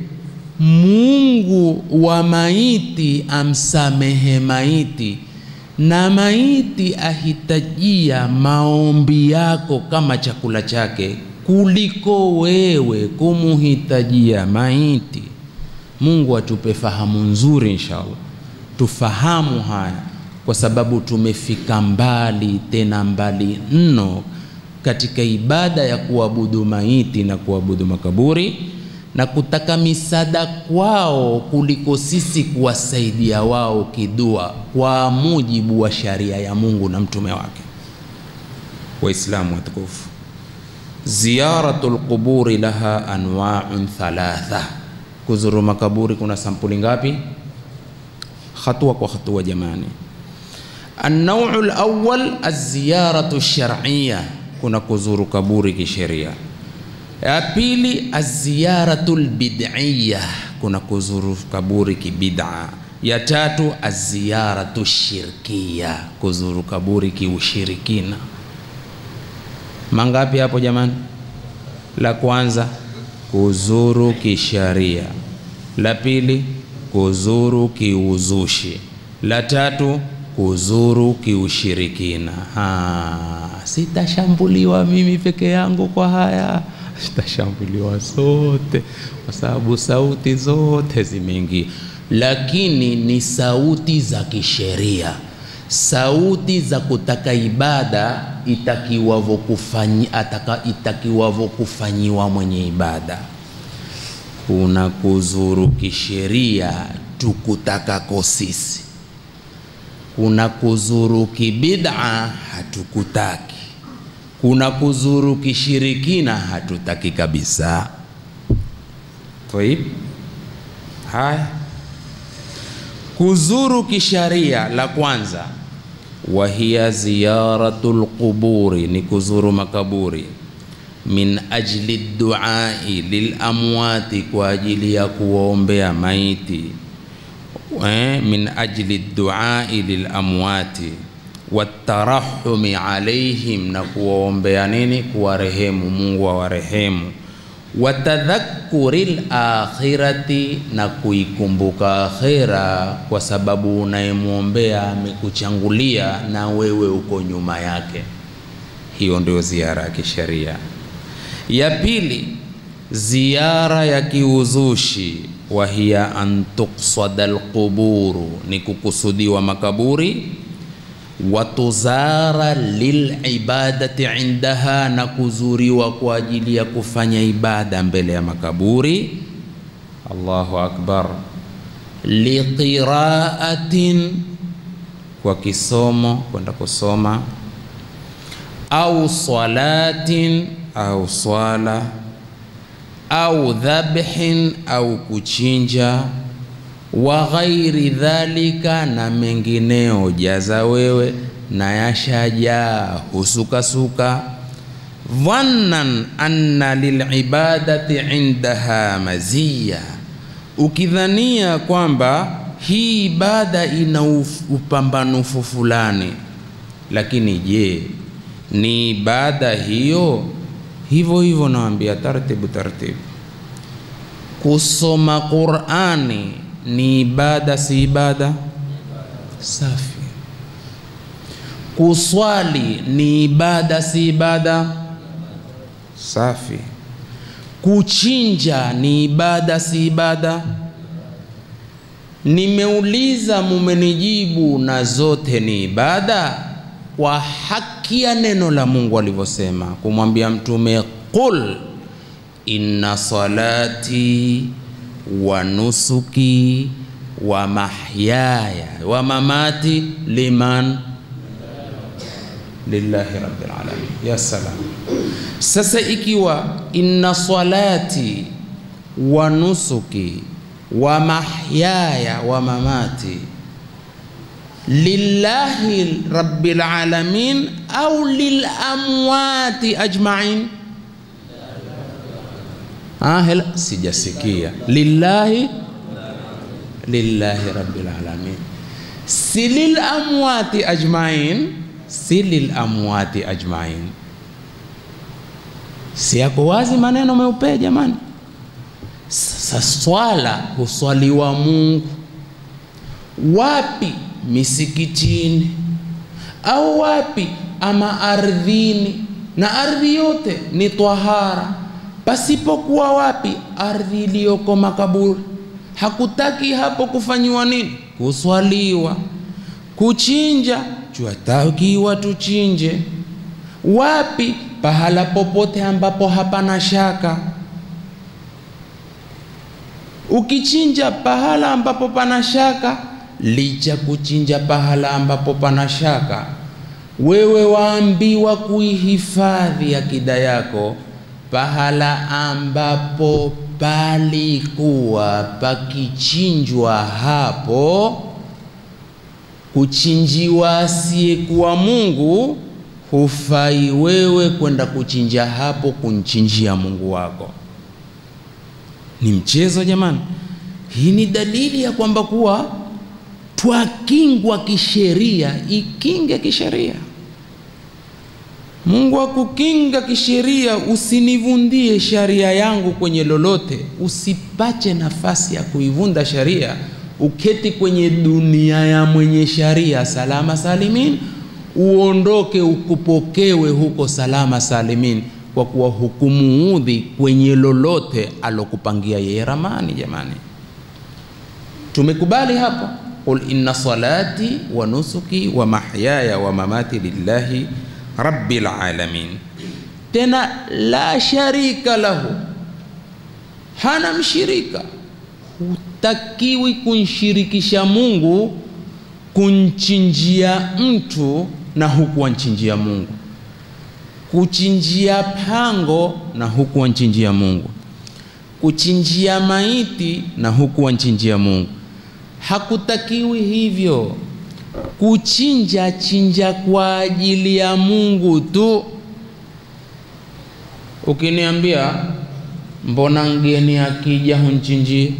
Mungu wa maiti amsamehe maiti na maiti ahitajia maombi yako kama chakula chake kuliko wewe kumuhitajia maiti. Mungu atupe fahamu nzuri inshallah, tufahamu haya, kwa sababu tumefika mbali, tena mbali mno katika ibada ya kuabudu maiti na kuabudu makaburi na kutaka misada kwao kuliko sisi kuwasaidia wao kidua kwa mujibu wa sharia ya Mungu na mtume wake. Waislamu watukufu, ziyaratul quburi laha anwa'un thalatha, kuzuru makaburi kuna sampuli ngapi? Hatua kwa hatua jamani. An-naw'u al-awwal az-ziyaratu shar'iyya, kuna kuzuru kaburi kisheria ya pili aziyaratul bid'iyya, kuna kuzuru kaburi kibid'a. Ya tatu aziyaratu shirkiya, kuzuru kaburi kiushirikina. Mangapi hapo jamani? La kwanza kuzuru kisharia, la pili kuzuru kiuzushi, la tatu kuzuru kiushirikina. Ha, sitashambuliwa mimi peke yangu kwa haya zitashambuliwa zote kwa sababu sauti zote zimeingia, lakini ni sauti za kisheria, sauti za kutaka ibada itakiwavyo kufanyi, ataka itakiwavyo kufanyiwa mwenye ibada. kuna kuzuru kisheria tukutakako sisi, kuna kuzuru kibid'a hatukutaki, kuna kuzuru kishirikina hatutaki kabisa. Taib, haya kuzuru kisharia la kwanza, wahiya ziyaratul quburi, ni kuzuru makaburi min ajli duai lil amwati, kwa ajili ya kuwaombea maiti eh, min ajli duai lil amwati watarahumi alaihim, na kuwaombea nini? Kuwarehemu, Mungu awarehemu. Watadhakuri lakhirati, na kuikumbuka akhira, kwa sababu unayemwombea amekuchangulia na wewe uko nyuma yake. Hiyo ndio ziara ya kisheria. Ya pili, ziara ya kiuzushi, wa hiya an tuqsada alquburu, ni kukusudiwa makaburi, watuzara lilibadati indaha, na kuzuriwa kwa ajili ya kufanya ibada mbele ya makaburi. Allahu akbar. Liqiraatin, kwa kisomo, kwenda kusoma au salatin au swala au dhabhin au kuchinja, wa ghairi dhalika, na mengineo. Jaza wewe na yashajaa husukasuka. Dhannan anna lilibadati indaha maziya, ukidhania kwamba hii ibada ina upambanufu fulani, lakini je ni ibada hiyo? Hivyo hivyo naambia taratibu taratibu, kusoma Qur'ani ni ibada, si ibada? Safi. Kuswali ni ibada, si ibada? Safi. Kuchinja ni ibada, si ibada? Nimeuliza, mumenijibu na zote ni ibada kwa haki ya neno la Mungu alivyosema, kumwambia Mtume, qul inna salati wa nusuki wa mahyaya wa mamati liman lillahi rabbil alamin. Ya salam. Sasa ikiwa inna salati wa nusuki wa mahyaya wa mamati lillahi rabbil alamin au lil amwati ajmain? Ah, hela sijasikia. Lillahi, lillahi rabbil alamin, si lil amwati ajmain, si lil amwati ajmain. Si yako wazi maneno meupe jamani? Sasa swala huswaliwa Mungu wapi? Misikitini au wapi? Ama ardhini, na ardhi yote ni twahara, pasipokuwa wapi? Ardhi iliyoko makaburi. Hakutaki hapo kufanyiwa nini? Kuswaliwa. Kuchinja, twatakiwa tuchinje wapi? Pahala popote ambapo hapana shaka. Ukichinja pahala ambapo pana shaka licha kuchinja pahala ambapo pana shaka, wewe waambiwa kuihifadhi akida yako pahala ambapo palikuwa pakichinjwa hapo. Kuchinjiwa asiyekuwa Mungu, hufai wewe kwenda kuchinja hapo kumchinjia Mungu wako. Ni mchezo jamani? Hii ni dalili ya kwamba kuwa twakingwa kisheria, ikinge kisheria. Mungu akukinga kisheria, usinivundie sharia yangu kwenye lolote, usipache nafasi ya kuivunda sharia, uketi kwenye dunia ya mwenye sharia salama salimin, uondoke ukupokewe huko salama salimin, kwa kuwa hukumuudhi kwenye lolote alokupangia yeye ramani. Jamani, tumekubali hapo Qul inna salati wa nusuki wa mahyaya wa mamati lillahi rabbil alamin, tena la sharika lahu, hana mshirika. Hutakiwi kunshirikisha Mungu kunchinjia mtu na huku wanchinjia Mungu, kuchinjia pango na huku wanchinjia Mungu, kuchinjia maiti na huku wanchinjia Mungu. Hakutakiwi hivyo. Kuchinja chinja kwa ajili ya Mungu tu. Ukiniambia mbona mgeni akija hunchinjie,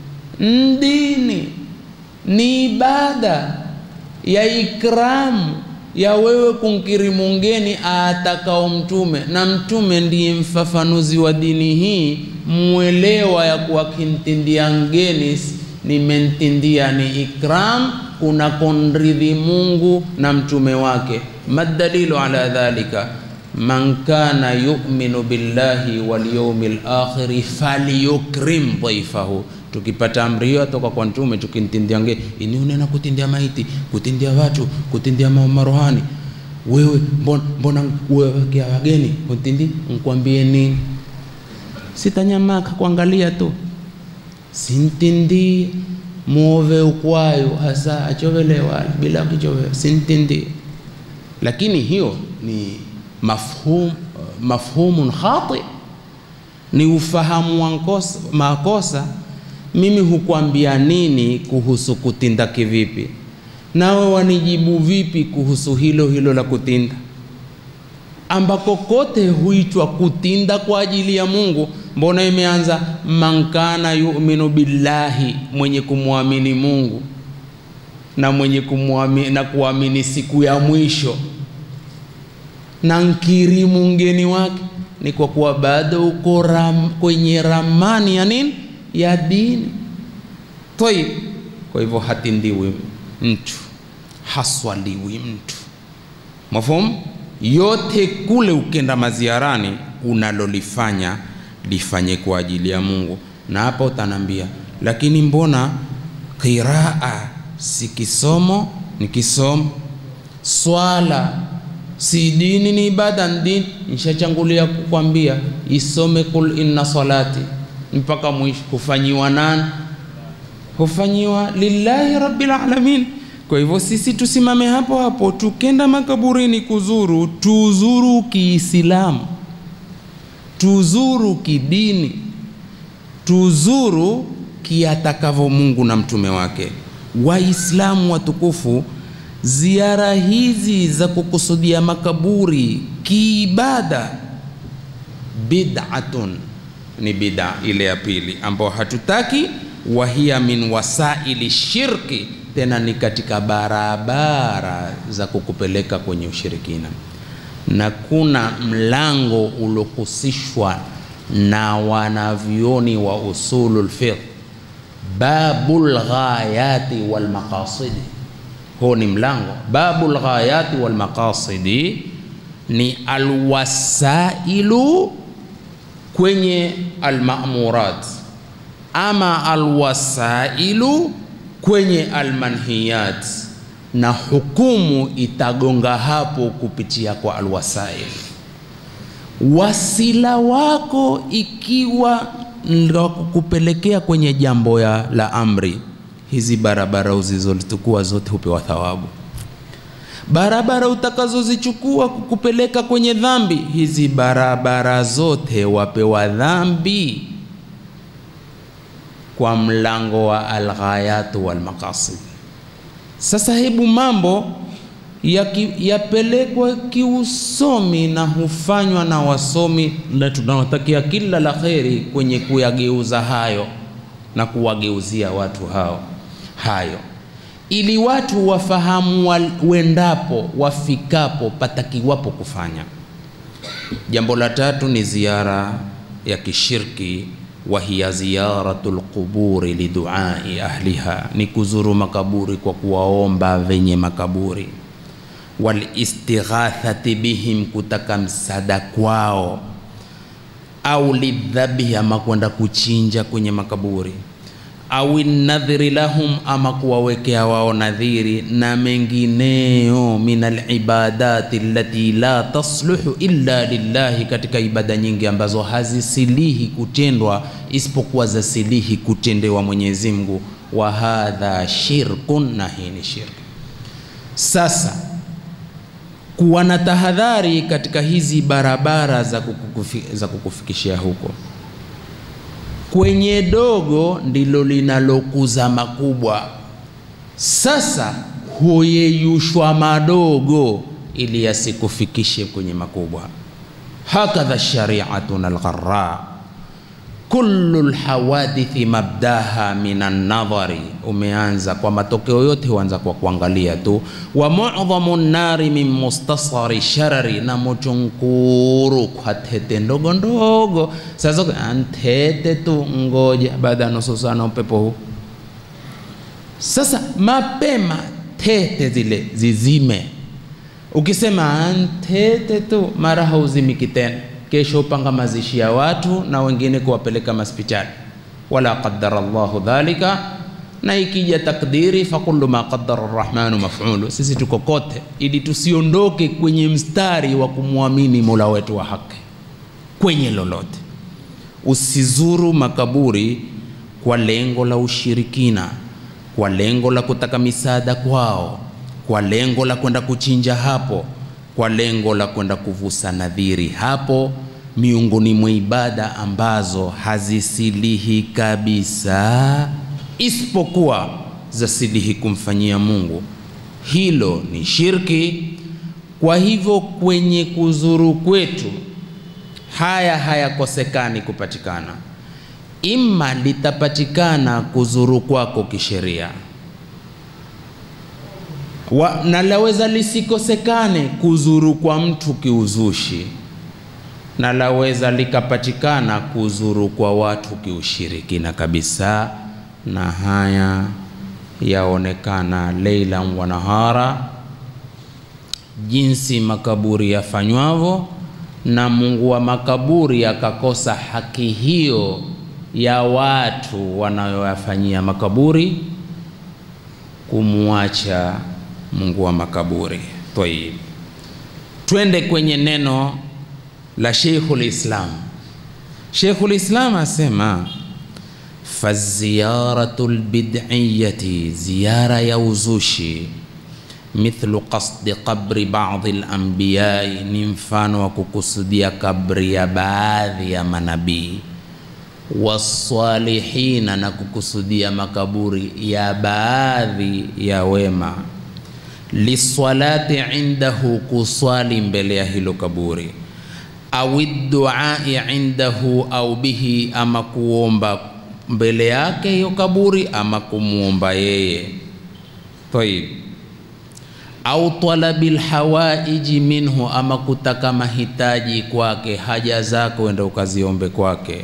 ndini ni ibada ya ikramu ya wewe kumkirimu mgeni atakao Mtume, na Mtume ndiye mfafanuzi wa dini hii, mwelewa ya kuwa kintindia mgeni nimentindia ni ikram, kuna konridhi Mungu na mtume wake. Madalilu ala dhalika man kana yu'minu billahi wal yawmil akhir falyukrim dhaifahu. Tukipata amri hiyo toka kwa mtume, tukintindia ngeni, ini unena kutindia maiti, kutindia watu, kutindia marohani, wewe mbona, mbona wewe wageni utindi, nkwambie nini? Sitanyamaka kuangalia tu sintindi muove ukwayo hasa achovelewa bila kichove sintindi, lakini hiyo ni mafhum, mafhumun khati, ni ufahamu wa makosa. Mimi hukwambia nini kuhusu kutinda kivipi, nawe wanijibu vipi kuhusu hilo hilo la kutinda, ambako kote huitwa kutinda kwa ajili ya Mungu. Mbona imeanza man kana yu'minu billahi, mwenye kumwamini Mungu na mwenye kumwamini na kuamini siku ya mwisho na nkirimu mgeni wake, ni kwa kuwa bado uko ram, kwenye ramani ya nini ya dini toi. Kwa hivyo hatindiwi mtu haswaliwi mtu mafhumu yote kule, ukenda maziarani unalolifanya lifanye kwa ajili ya Mungu. Na hapa utanambia, lakini mbona qiraa si kisomo? Ni kisomo. Swala si dini, ni ibada, ni dini. Nishachangulia kukwambia isome kul inna salati mpaka mwisho. Hufanyiwa nani? Hufanyiwa lillahi rabbil alamin. Kwa hivyo sisi tusimame hapo hapo, tukenda makaburini kuzuru, tuzuru Kiislamu tuzuru kidini, tuzuru kiatakavyo Mungu na mtume wake. Waislamu watukufu, ziara hizi za kukusudia makaburi kiibada, bid'atun, ni bid'a ile ya pili ambayo hatutaki. Wahiya min wasaili shirki, tena ni katika barabara za kukupeleka kwenye ushirikina na kuna mlango uliohusishwa na wanavyoni wa usulul fiqh, babul ghayati wal maqasidi. Huo ni mlango babul ghayati wal maqasidi, ni alwasailu kwenye almamurat, ama alwasailu kwenye almanhiyat na hukumu itagonga hapo kupitia kwa alwasail. Wasila wako ikiwa ndio kukupelekea kwenye jambo ya la amri, hizi barabara uzizozichukua zote hupewa thawabu. Barabara utakazozichukua kukupeleka kwenye dhambi, hizi barabara zote wapewa dhambi kwa mlango wa alghayatu walmaqasid. Sasa hebu mambo yapelekwa kiusomi na hufanywa na wasomi, na tunawatakia kila la kheri kwenye kuyageuza hayo na kuwageuzia watu hao hayo, ili watu wafahamu wendapo wafikapo patakiwapo kufanya. Jambo la tatu ni ziara ya kishirki wa hiya ziyaratu lquburi liduai ahliha, ni kuzuru makaburi kwa kuwaomba venye makaburi. Walistighathati bihim, kutaka msada kwao. Au lidhabihi, ama kwenda kuchinja kwenye makaburi. Au nadhiri lahum, ama kuwawekea wao nadhiri, na mengineyo min alibadati allati la tasluhu illa lillahi, katika ibada nyingi ambazo hazisilihi kutendwa isipokuwa zasilihi kutendewa Mwenyezi Mungu. Wa hadha shirkun, na hii ni shirki. Sasa kuwa na tahadhari katika hizi barabara za, kukufi, za kukufikishia huko kwenye dogo ndilo linalokuza makubwa. Sasa huyeyushwa madogo ili yasikufikishe kwenye makubwa. Hakadha shariatuna algharra kullu lhawadithi mabdaha min annadhari, umeanza kwa matokeo yote huanza kwa kuangalia tu. Wa mu'dhamu nnari min mustasari sharari, na moto nkuru kwa tete ndogo ndogo. Sasa antete tu, ngoja baada ya nusu saa na upepo huu. Sasa mapema tete zile zizime. Ukisema antete tu, mara hauzimiki tena kesho upanga mazishi ya watu na wengine kuwapeleka maspitali, wala qaddara Allahu dhalika. Na ikija takdiri, fakullu ma qaddara arrahmanu maf'ulu. Sisi tuko kote ili tusiondoke kwenye mstari wa kumwamini mola wetu wa haki kwenye lolote. Usizuru makaburi kwa lengo la ushirikina, kwa lengo la kutaka misaada kwao, kwa lengo la kwenda kuchinja hapo kwa lengo la kwenda kuvusa nadhiri hapo, miongoni mwa ibada ambazo hazisilihi kabisa, isipokuwa zasilihi kumfanyia Mungu. Hilo ni shirki. Kwa hivyo kwenye kuzuru kwetu haya hayakosekani kupatikana, ima litapatikana kuzuru kwako kisheria wa, na laweza lisikosekane kuzuru kwa mtu kiuzushi, na laweza likapatikana kuzuru kwa watu kiushirikina kabisa, na haya yaonekana leilan wa nahara, jinsi makaburi yafanywavyo, na Mungu wa makaburi akakosa haki hiyo ya watu wanayoyafanyia makaburi kumwacha Mungu wa makaburi. Tayib, twende kwenye neno la Sheikhul Islam. Sheikhul Islam asema faziyaratu lbid'iyati, ziyara ya uzushi, mithlu qasdi qabri ba'dhi al-anbiyai, ni mfano wa kukusudia kabri ya baadhi ya manabii wasalihina, na kukusudia makaburi ya baadhi ya wema liswalati indahu, kuswali mbele ya hilo kaburi, au duai indahu, au bihi, ama kuomba mbele yake hiyo kaburi, ama kumwomba yeye. Tayib, au talabil hawaiji minhu, ama kutaka mahitaji kwake, haja zako enda ukaziombe kwake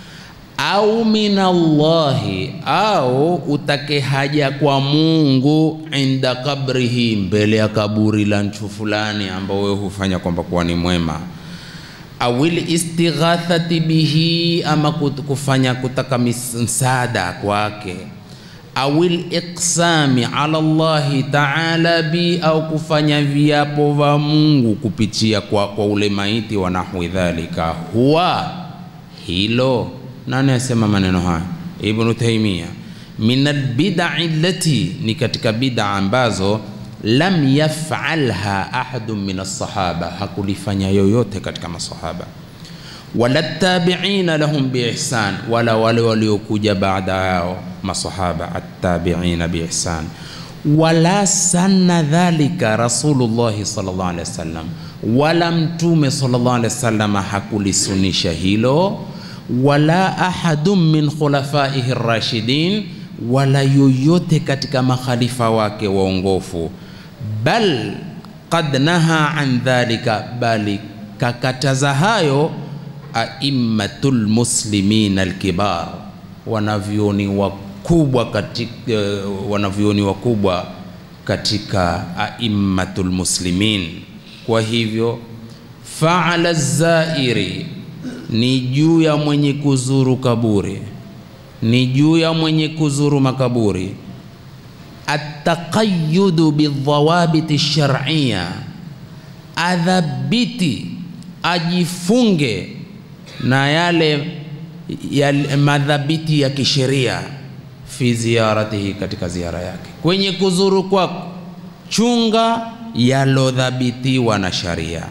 au min Allahi, au utake haja kwa Mungu, inda kabrihi, mbele ya kaburi la mtu fulani ambao wewe hufanya kwamba kuwa ni mwema, au istighathati bihi, ama kufanya kutaka msaada kwake, au iqsami ala Allahi taala bi, au kufanya viapo vya Mungu kupitia kwa, kwa ule maiti wa nahwi dhalika, huwa hilo nani asema maneno haya? Ibnu Taimia, min albidai allati, ni katika bid'a ambazo lam yafalha ahadun min alsahaba, hakulifanya yoyote katika masahaba, wala tabiina lahum biihsan, wala wale waliokuja baada yao masahaba attabiina biihsan, wala sanna dhalika Rasulullahi sallallahu alaihi wasallam, wala Mtume sallallahu alaihi wasallam hakulisunisha hilo wala ahadun min khulafaihi rashidin, wala yoyote katika makhalifa wake waongofu. Bal qad naha an dhalika, bali kakataza hayo aimmatul muslimin alkibar, wanavyoni wakubwa katika, wanavyoni wakubwa katika aimmatul muslimin. Kwa hivyo faala zairi ni juu ya mwenye kuzuru kaburi, ni juu ya mwenye kuzuru makaburi, ataqayyudu bidhawabiti shar'iyya, adhabiti ajifunge na yale ya madhabiti ya kisheria fi ziyaratihi, katika ziara yake. Kwenye kuzuru kwako chunga yalodhabitiwa na sharia.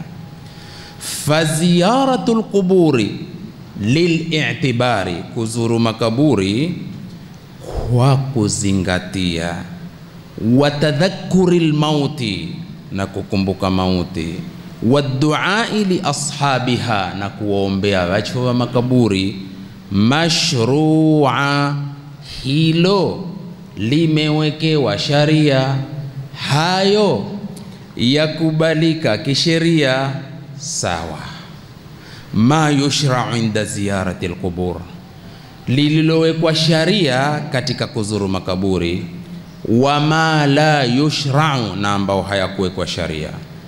Faziyaratu lquburi lilitibari, kuzuru makaburi kwa kuzingatia, watadhakuri lmauti, na kukumbuka mauti, waduai liashabiha, na kuwaombea wacho wa makaburi. Mashrua, hilo limewekewa sharia, hayo yakubalika kisheria, sawa. Ma yushrau inda ziyarati lqubur, lililowekwa sharia katika kuzuru makaburi. Wama la yushrau, na ambao hayakuwekwa sharia.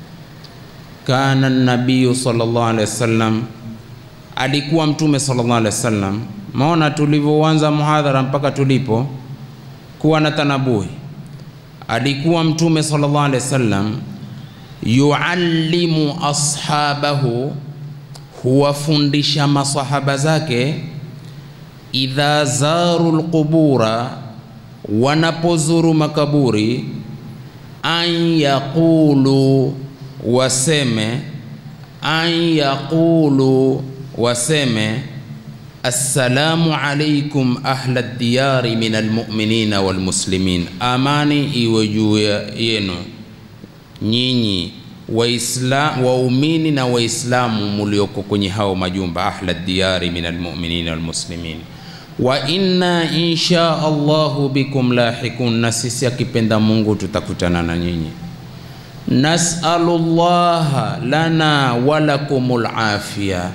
Kana nabiyu sallallahu alaihi wasallam, alikuwa Mtume sallallahu alaihi wasallam. Maona tulivyoanza muhadhara mpaka tulipo kuwa na tanabuhi, alikuwa Mtume sallallahu alaihi wasallam yuallimu ashabahu, huwafundisha masahaba zake, idha zaru lqubura, wanapozuru makaburi, an yaqulu, waseme, an yaqulu, waseme assalamu alaikum ahla diyari min almuminina walmuslimin, amani iwe juu yenu nyinyi waumini na Waislamu mulioko kwenye hao majumba, ahla diyari min almuminina walmuslimin. Wa inna insha Allahu bikum lahikun, na sisi akipenda Mungu tutakutana na nyinyi. Nasalu llaha lana walakumul afia,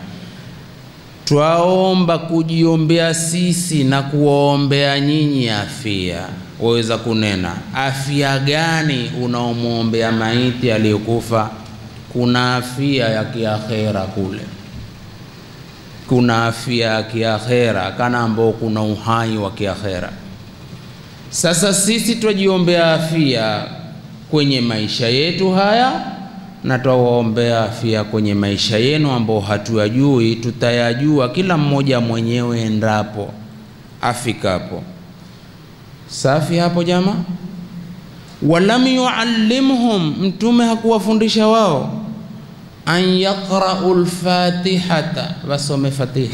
twaomba kujiombea sisi na kuwaombea nyinyi afia. Waweza kunena afya gani unaomwombea maiti aliyokufa? Kuna afia ya kiakhera kule, kuna afia ya kiakhera kana ambao kuna uhai wa kiakhera. Sasa sisi twajiombea afia kwenye maisha yetu haya na twawaombea afia kwenye maisha yenu ambao hatuyajui, tutayajua kila mmoja mwenyewe endapo afikapo. Safi hapo jama. Walam yuallimhum, Mtume hakuwafundisha wao an yaqrau lfatihata, wasome Fatiha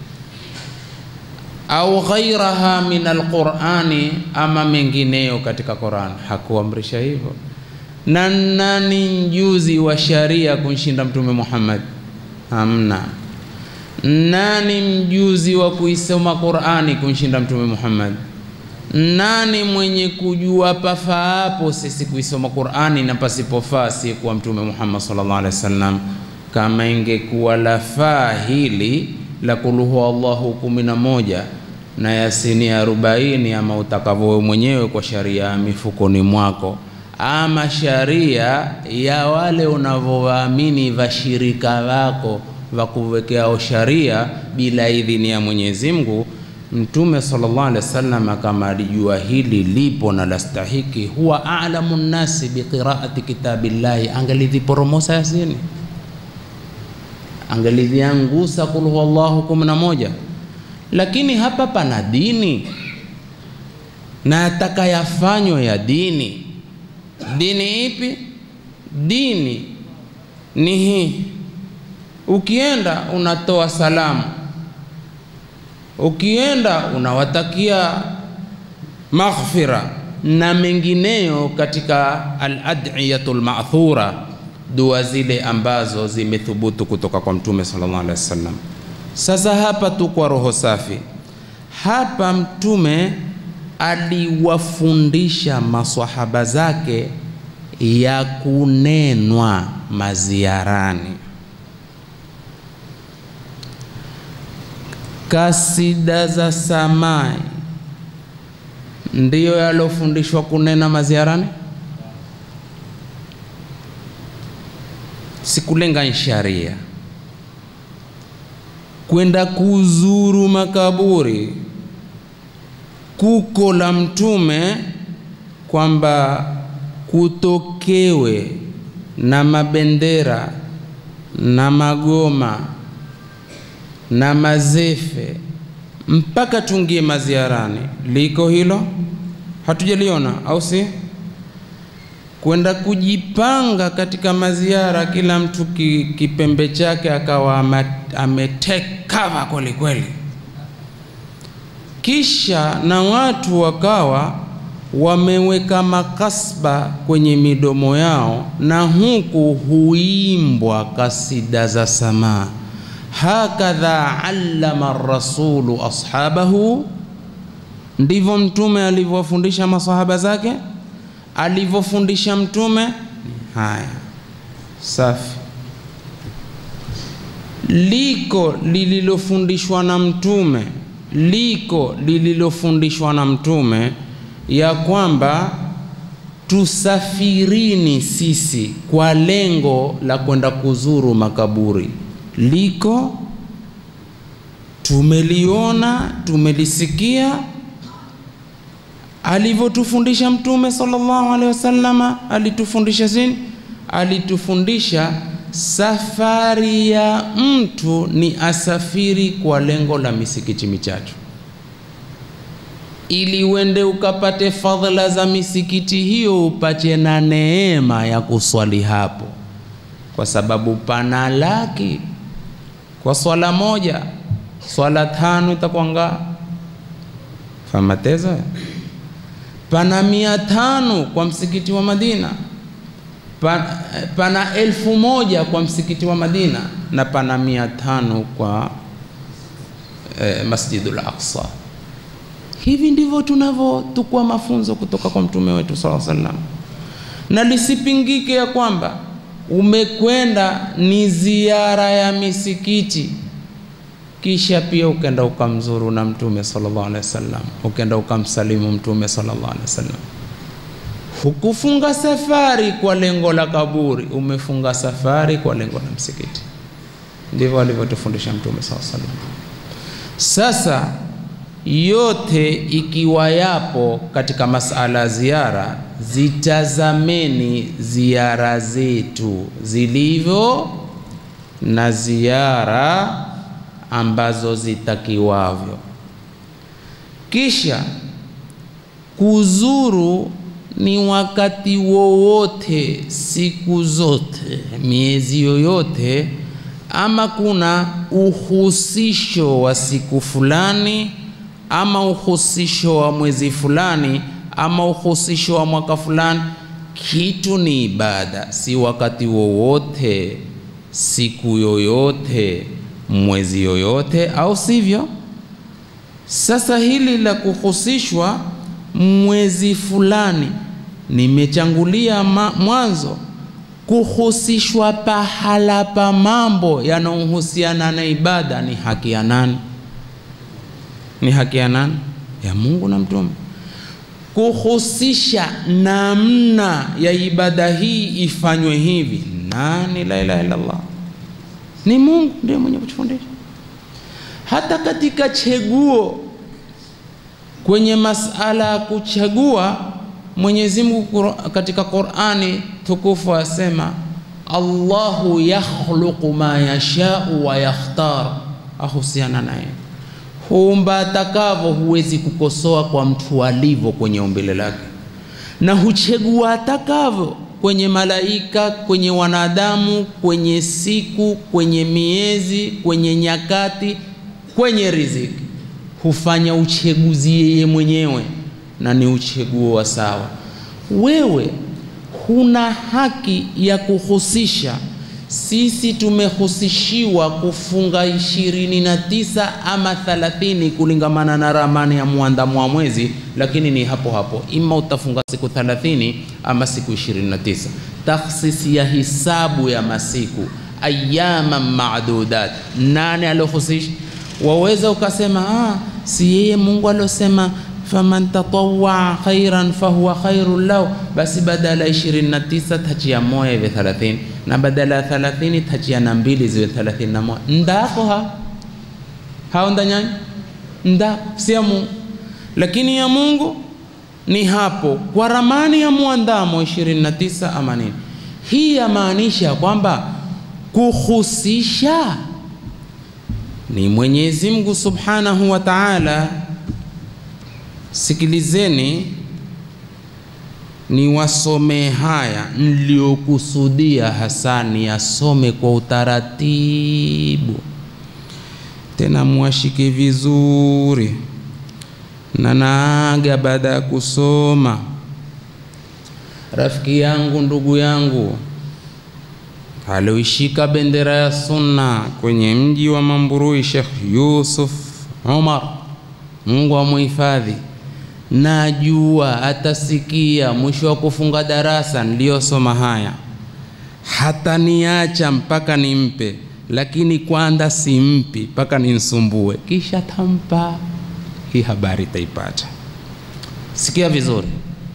au ghairaha min alqurani, ama mengineyo katika Quran, hakuamrisha hivyo. Na nani mjuzi wa sharia kunshinda Mtume Muhammad? Hamna. Nani mjuzi wa kuisoma Qurani kunshinda Mtume Muhammad? Nani mwenye kujua pafaapo sisi kuisoma Qur'ani na pasipofaa si kuwa Mtume Muhammad sallallahu alaihi wasallam? Kama ingekuwa lafaa hili la kuluhu Allahu kumi na moja na Yasini arobaini ama utakavyo mwenyewe kwa sharia ya mifukoni mwako, ama sharia ya wale unavyowaamini vashirika wako vakuwekeao sharia bila idhini ya Mwenyezi Mungu Mtume sallallahu alaihi wasallam kama alijua hili lipo na lastahiki, huwa a'lamu nnasi biqiraati kitabillahi, angelidhiporomosa Yasini, angelidhiangusa kul huwallahu kumi na moja. Lakini hapa pana dini na atakayafanywa ya dini. Dini ipi? Dini ni hii, ukienda unatoa salamu ukienda unawatakia maghfira na mengineyo katika aladiyatu lmathura, dua zile ambazo zimethubutu kutoka kwa Mtume sallallahu alaihi wasallam. Sasa hapa tu kwa roho safi, hapa Mtume aliwafundisha maswahaba zake ya kunenwa maziarani kasida za samai ndiyo yalofundishwa kunena maziarani, sikulenga sharia. Kwenda kuzuru makaburi kuko la Mtume kwamba kutokewe na mabendera na magoma na mazefe mpaka tuingie maziarani. Liko hilo? Hatujaliona au si? Kwenda kujipanga katika maziara, kila mtu ki, kipembe chake akawa ametake cover kweli kweli, kisha na watu wakawa wameweka makasba kwenye midomo yao, na huku huimbwa kasida za samaa hakadha allama rasulu ashabahu, ndivyo mtume alivyowafundisha masahaba zake. Alivyofundisha mtume haya safi. Liko lililofundishwa na mtume, liko lililofundishwa na mtume ya kwamba tusafirini sisi kwa lengo la kwenda kuzuru makaburi liko tumeliona, tumelisikia alivyotufundisha Mtume sallallahu alaihi wasallama. Alitufundisha zini? Alitufundisha safari ya mtu ni asafiri kwa lengo la misikiti michache, ili uende ukapate fadhila za misikiti hiyo, upache na neema ya kuswali hapo, kwa sababu pana laki kwa swala moja, swala tano itakuwa nga famatezo. Pana mia tano kwa msikiti wa Madina, pana, pana elfu moja kwa msikiti wa Madina na pana mia tano kwa eh, Masjidul Aqsa. Hivi ndivyo tunavyotukua mafunzo kutoka kwa mtume wetu sallallahu alaihi wasallam, na lisipingike ya kwamba umekwenda ni ziara ya misikiti, kisha pia ukenda ukamzuru na mtume sallallahu alaihi wasallam, ukenda ukamsalimu mtume sallallahu alaihi wasallam. Hukufunga safari kwa lengo la kaburi, umefunga safari kwa lengo la msikiti. Ndivyo alivyotufundisha mtume sallallahu alaihi wasallam. Sasa yote ikiwa yapo katika masala ya ziara, zitazameni ziara zetu zilivyo na ziara ambazo zitakiwavyo. Kisha kuzuru ni wakati wowote, siku zote, miezi yoyote, ama kuna uhusisho wa siku fulani ama uhusisho wa mwezi fulani ama uhusisho wa mwaka fulani, kitu ni ibada, si wakati wowote, siku yoyote, mwezi yoyote, au sivyo? Sasa hili la kuhusishwa mwezi fulani, nimechangulia mwanzo, kuhusishwa pahala pa mambo yanayohusiana na ibada ni haki ya nani? Ni haki ya nani? Ya Mungu na mtume. Kuhusisha namna ya ibada hii ifanywe hivi, nani? La ilaha illallah, ni Mungu ndiye mwenye kutufundisha. Hata katika cheguo, kwenye masala ya kuchagua, Mwenyezi Mungu katika Qur'ani tukufu asema, Allahu yakhluqu ma yashau wa yakhtar, ahusiana naye huumba atakavyo, huwezi kukosoa kwa mtu alivyo kwenye umbile lake, na huchagua atakavyo kwenye malaika, kwenye wanadamu, kwenye siku, kwenye miezi, kwenye nyakati, kwenye riziki, hufanya uchaguzi yeye mwenyewe, na ni uchaguo wa sawa. Wewe huna haki ya kuhusisha sisi tumehusishiwa kufunga ishirini na tisa ama thalathini kulingamana na ramani ya muandamo wa mwezi, lakini ni hapo hapo, ima utafunga siku thalathini ama siku ishirini na tisa. Takhsisi ya hisabu ya masiku ayama madudat, nani alohusisha? Waweza ukasema ah, si yeye Mungu alosema faman tatawaa khairan fahuwa khairun lahu, basi badala ya 29 tachia moja iwe 30 na badala ya 30 tachia na mbili ziwe 31. Ndako ha hao ndanyanya nda si ya Mungu, lakini ya Mungu ni hapo kwa ramani ya muandamo 29 ama nini. Hii yamaanisha kwamba kuhusisha ni Mwenyezi Mungu Subhanahu wa Ta'ala. Sikilizeni niwasomee haya niliyokusudia hasa niyasome kwa utaratibu, tena mwashike vizuri, na naaga baada ya kusoma. Rafiki yangu, ndugu yangu alioishika bendera ya sunna kwenye mji wa Mamburui, Sheikh Yusuf Umar, Mungu amuhifadhi. Najua atasikia mwisho wa kufunga darasa niliyosoma haya, hata niacha mpaka nimpe, lakini kwanza simpi mpaka nimsumbue, kisha tampa hii habari, taipata. Sikia vizuri.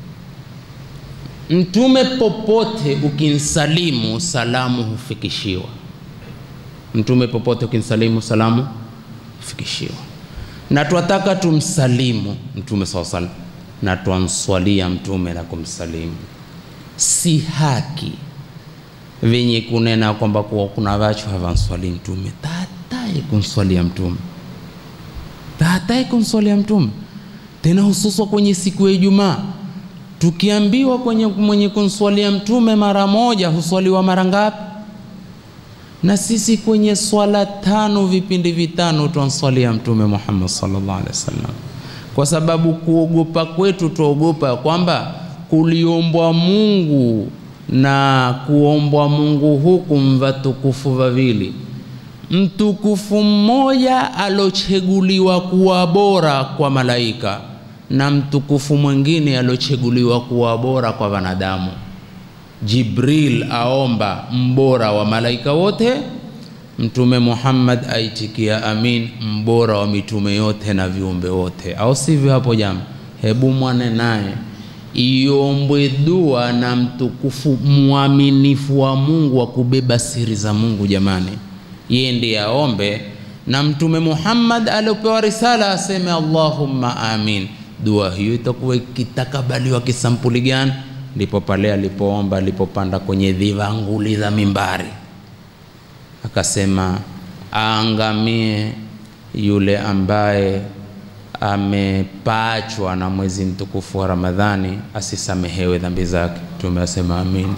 Mtume popote ukinsalimu salamu hufikishiwa. Mtume popote ukinsalimu salamu hufikishiwa, na twataka tumsalimu Mtume saw salam na twamswalia Mtume na kumsalimu. Si haki venye kunena kwamba kuwa kuna vachu havanswali Mtume, tatai kumswalia Mtume, tatai kumswalia Mtume, tena hususwa kwenye siku ya Ijumaa tukiambiwa kwenye mwenye kumswalia mtume mara moja huswaliwa mara ngapi? Na sisi kwenye swala tano vipindi vitano twanswalia mtume Muhammad sallallahu alaihi wasallam, kwa sababu kuogopa kwetu tuogopa kwamba kuliombwa Mungu na kuombwa Mungu huku mvatukufu vavili, mtukufu mmoja alocheguliwa kuwa bora kwa malaika na mtukufu mwingine aliocheguliwa kuwa bora kwa wanadamu. Jibril aomba mbora wa malaika wote, Mtume Muhammad aitikia amin, mbora wa mitume yote na viumbe wote, au sivyo? Hapo jama, hebu mwane naye iombwe dua na mtukufu mwaminifu wa Mungu wa kubeba siri za Mungu. Jamani, yeye ndiye aombe, na Mtume Muhammad aliopewa risala aseme Allahumma amin dua hiyo itakuwa ikitakabaliwa kisampuli gani? Ndipo pale alipoomba, alipopanda kwenye dhivanguli za mimbari, akasema aangamie yule ambaye amepachwa na mwezi mtukufu wa Ramadhani, asisamehewe dhambi zake. Mtume asema amin.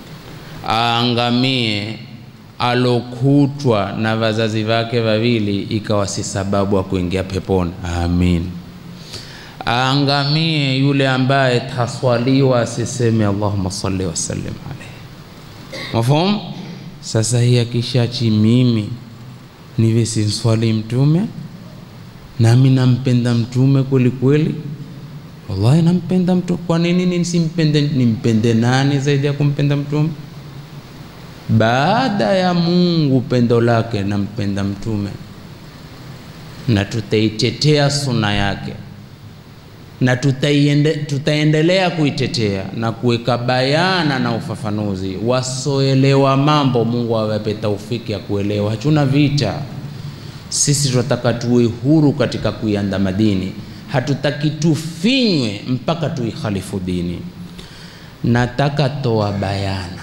Aangamie alokutwa na wazazi wake wawili, ikawa si sababu ya kuingia peponi. Amin. Aangamie yule ambaye taswaliwa asiseme Allahumma salli wasallim alayhi. Mafhum? Sasa hii akishachi mimi niwe simswali mtume nami nampenda mtume kweli kweli, wallahi nampenda mtume. Kwa nini nisimpende? Nimpende nani zaidi ya kumpenda mtume? Baada ya Mungu pendo lake, nampenda mtume na tutaitetea suna yake na tutaiende, tutaendelea kuitetea na kuweka bayana na ufafanuzi. Wasoelewa mambo, Mungu awape taufiki ya kuelewa. Hatuna vita sisi, tunataka tuwe huru katika kuiandama dini. Hatutaki tufinywe mpaka tuikhalifu dini. Nataka toa bayana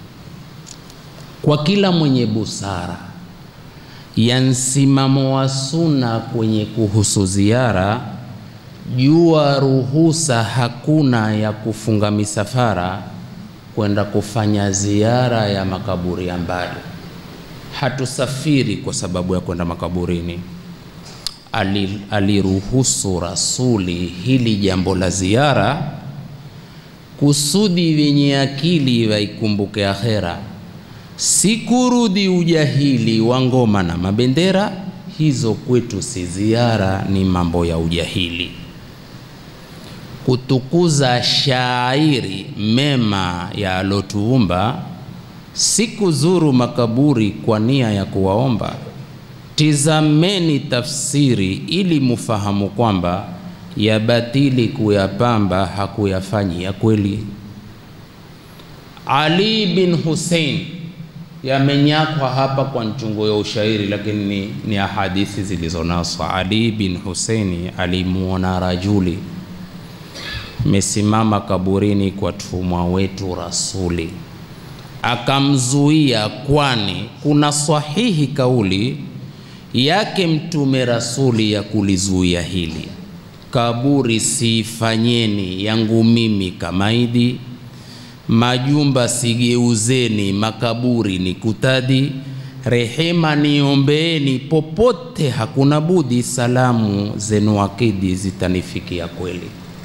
kwa kila mwenye busara ya msimamo wa suna kwenye kuhusu ziara jua ruhusa hakuna ya kufunga misafara kwenda kufanya ziara ya makaburi ya mbali. Hatusafiri kwa sababu ya kwenda makaburini. Aliruhusu Rasuli hili jambo la ziara kusudi wenye akili waikumbuke akhera, si kurudi ujahili wa ngoma na mabendera. Hizo kwetu si ziara, ni mambo ya ujahili kutukuza shairi mema ya alotuumba, si kuzuru makaburi kwa nia ya kuwaomba. Tizameni tafsiri ili mufahamu kwamba ya batili kuyapamba hakuyafanyi ya kweli. Ali bin Hussein yamenyakwa hapa kwa nchungo ya ushairi, lakini ni, ni ahadithi zilizonaswa. Ali bin Huseini alimuona rajuli mesimama kaburini kwa tumwa wetu Rasuli, akamzuia, kwani kuna sahihi kauli yake Mtume rasuli ya kulizuia hili kaburi siifanyeni yangu mimi kamaidi, majumba sigeuzeni makaburi ni kutadi, rehema niombeeni popote hakuna budi, salamu zenu akidi zitanifikia kweli.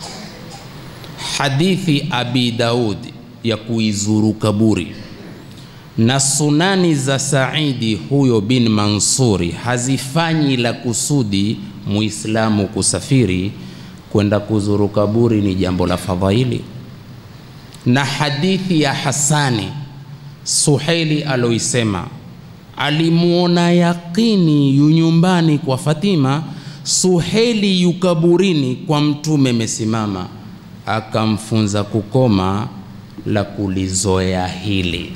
Hadithi Abi Daudi ya kuizuru kaburi na sunani za Saidi huyo bin Mansuri hazifanyi la kusudi Muislamu kusafiri kwenda kuzuru kaburi ni jambo la fadhaili. Na hadithi ya Hasani Suhaili aloisema alimuona yaqini yu nyumbani kwa Fatima, Suhaili yu kaburini kwa Mtume mesimama, akamfunza kukoma la kulizoea hili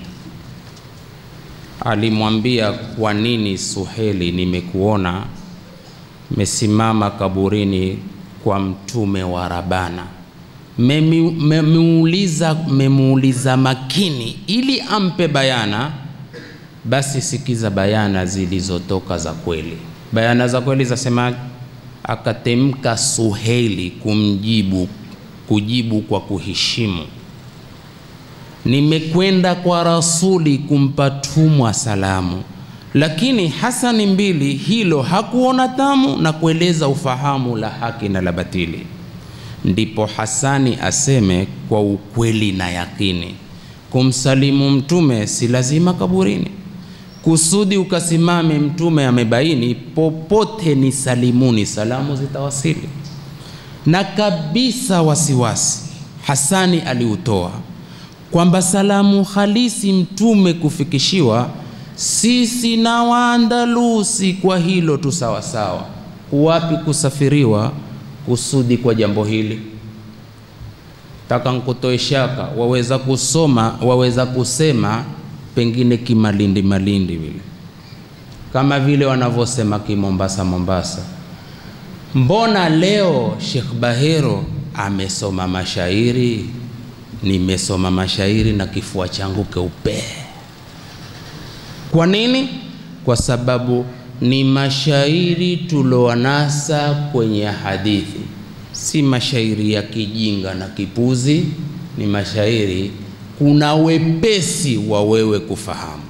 alimwambia kwa nini Suheli, nimekuona mesimama kaburini kwa mtume wa Rabana. Memuuliza memuuliza makini ili ampe bayana, basi sikiza bayana zilizotoka za kweli. Bayana za kweli zasema, akatemka Suheli kumjibu kujibu kwa kuheshimu nimekwenda kwa rasuli kumpa tumwa salamu. Lakini Hasani mbili hilo hakuona tamu na kueleza ufahamu la haki na la batili. Ndipo Hasani aseme kwa ukweli na yakini, kumsalimu mtume si lazima kaburini, kusudi ukasimame mtume amebaini, popote ni salimuni, salamu zitawasili. Na kabisa wasiwasi Hasani aliutoa kwamba salamu halisi mtume kufikishiwa, sisi na Waandalusi kwa hilo tu sawasawa. Kuwapi kusafiriwa kusudi kwa jambo hili? Taka nkutoe shaka, waweza kusoma, waweza kusema pengine kimalindi malindi vile, kama vile wanavyosema kimombasa Mombasa. Mbona leo Sheikh Bahero amesoma mashairi nimesoma mashairi na kifua changu keupe. Kwa nini? Kwa sababu ni mashairi tuloanasa kwenye hadithi, si mashairi ya kijinga na kipuzi. Ni mashairi kuna wepesi wa wewe kufahamu,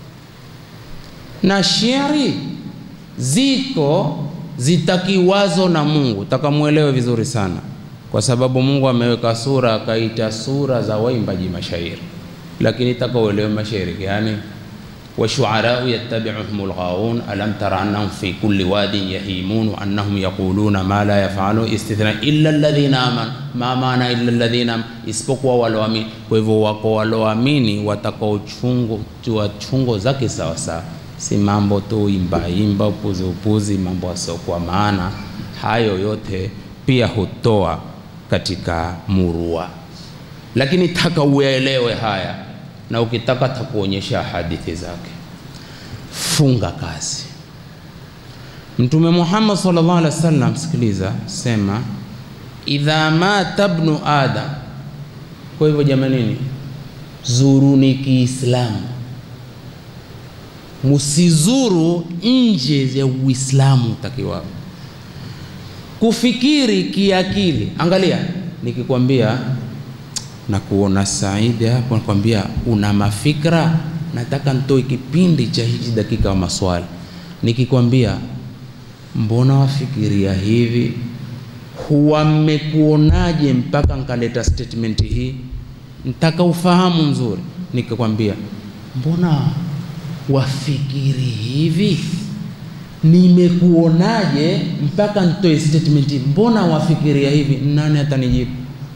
na shairi ziko zitakiwazo na Mungu, takamwelewe vizuri sana kwa sababu Mungu ameweka sura akaita sura za waimbaji mashairi, lakini taka uelewe mashairi yani washuarau yattabi'uhum alghawun alam tara annahum fi kulli wadin yahimun annahum yaquluna ma la yafalu istithna illa alladhina amanu. Ma maana illa alladhina, isipokuwa waloamini. Kwa hivyo wako waloamini watakao chungo tua chungo zake sawa sawa, si mambo tu imba imba upuzi upuzi, mambo asiokuwa maana. Hayo yote pia hutoa katika murua, lakini taka uelewe haya, na ukitaka takuonyesha hadithi zake. Funga kazi. Mtume Muhammad sallallahu alaihi wasallam, sikiliza, sema idha mata ibnu adam. Kwa hivyo jamanini, zuruni Kiislamu, musizuru nje ya Uislamu takiwao kufikiri kiakili. Angalia, nikikwambia na kuona Saidi hapo, nakwambia una mafikra, nataka nitoe kipindi cha hichi dakika wa maswali. Nikikwambia mbona wafikiria hivi, huwa mmekuonaje mpaka nkaleta statement hii, ntaka ufahamu mzuri. Nikikwambia mbona wafikiri hivi nimekuonaje mpaka nitoe statement, mbona wafikiria hivi? Nani atanijibu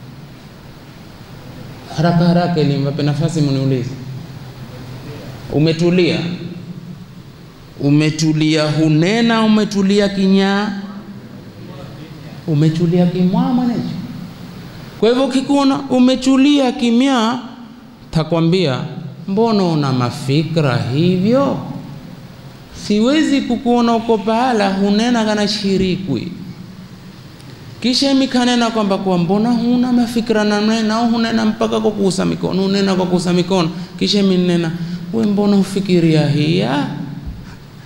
haraka haraka, ili mwape nafasi mniulize. Umetulia, umetulia, hunena, umetulia kinyaa, umetulia kimwa mwanecho. Kwa hivyo ukikuona umetulia kimya, takwambia mbona una mafikra hivyo siwezi kukuona uko pahala hunena kana shirikwi, kisha mikanena kwamba kwa mbona huna mafikira na nena au hunena mpaka kwa kuusa mikono, hunena kwa kuusa mikono, kisha minena we mbona ufikiria hiya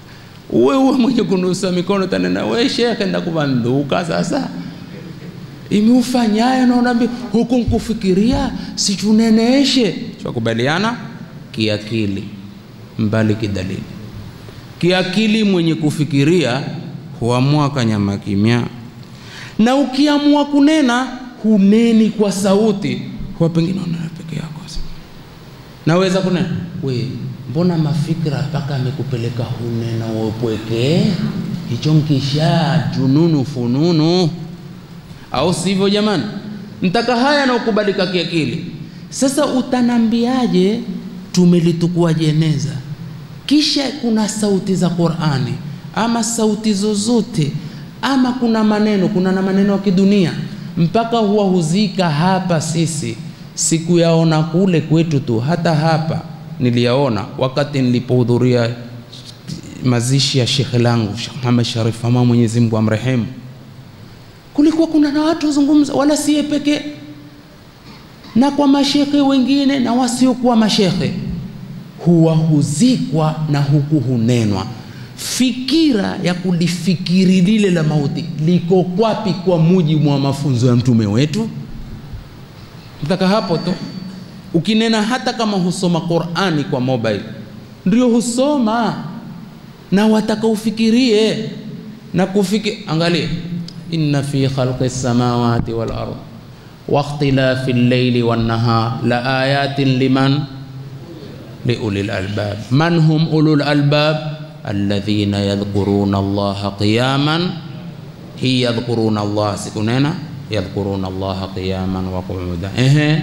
uwe uwe mwenye kunusa mikono tanena we shekhe ndakuvanduka sasa imiufanyayo naonambi huku nkufikiria sichuneneeshe chakubaliana kiakili mbali kidalili kiakili mwenye kufikiria huamua kanyama kimya na ukiamua kunena huneni kwa sauti huwa pengine unena peke yako naweza kunena we mbona mafikira mpaka amekupeleka hunena wopweke hicho mkisha jununu fununu au sivyo jamani mtaka haya na ukubalika kiakili sasa utanambiaje tumelitukua jeneza kisha kuna sauti za qurani ama sauti zozote ama kuna maneno kuna na maneno ya kidunia mpaka huwa huzika hapa sisi sikuyaona kule kwetu tu hata hapa niliyaona wakati nilipohudhuria mazishi ya shekhe langu Sheikh Muhammad Sharif ama Mwenyezi Mungu amrehemu kulikuwa kuna na watu wazungumza wala siye pekee na kwa mashekhe wengine na wasiokuwa mashekhe huwa huzikwa na huku hunenwa fikira ya kulifikiri lile la mauti liko kwapi kwa mujibu wa mafunzo ya mtume wetu mpaka hapo tu ukinena hata kama husoma qurani kwa mobile ndio husoma na wataka ufikirie na kufiki angalia inna fi khalqi samawati wal ard wa ikhtilafi al-layli wan nahar la ayatin liman liulil albab man hum ulul albab alladhina yadhkuruna allaha qiyaman hi yadhkuruna allaha sikunena yadhkuruna allaha qiyaman wa qu'udan ehe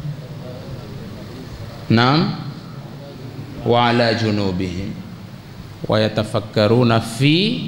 naam wa ala junubihim wayatafakkaruna fi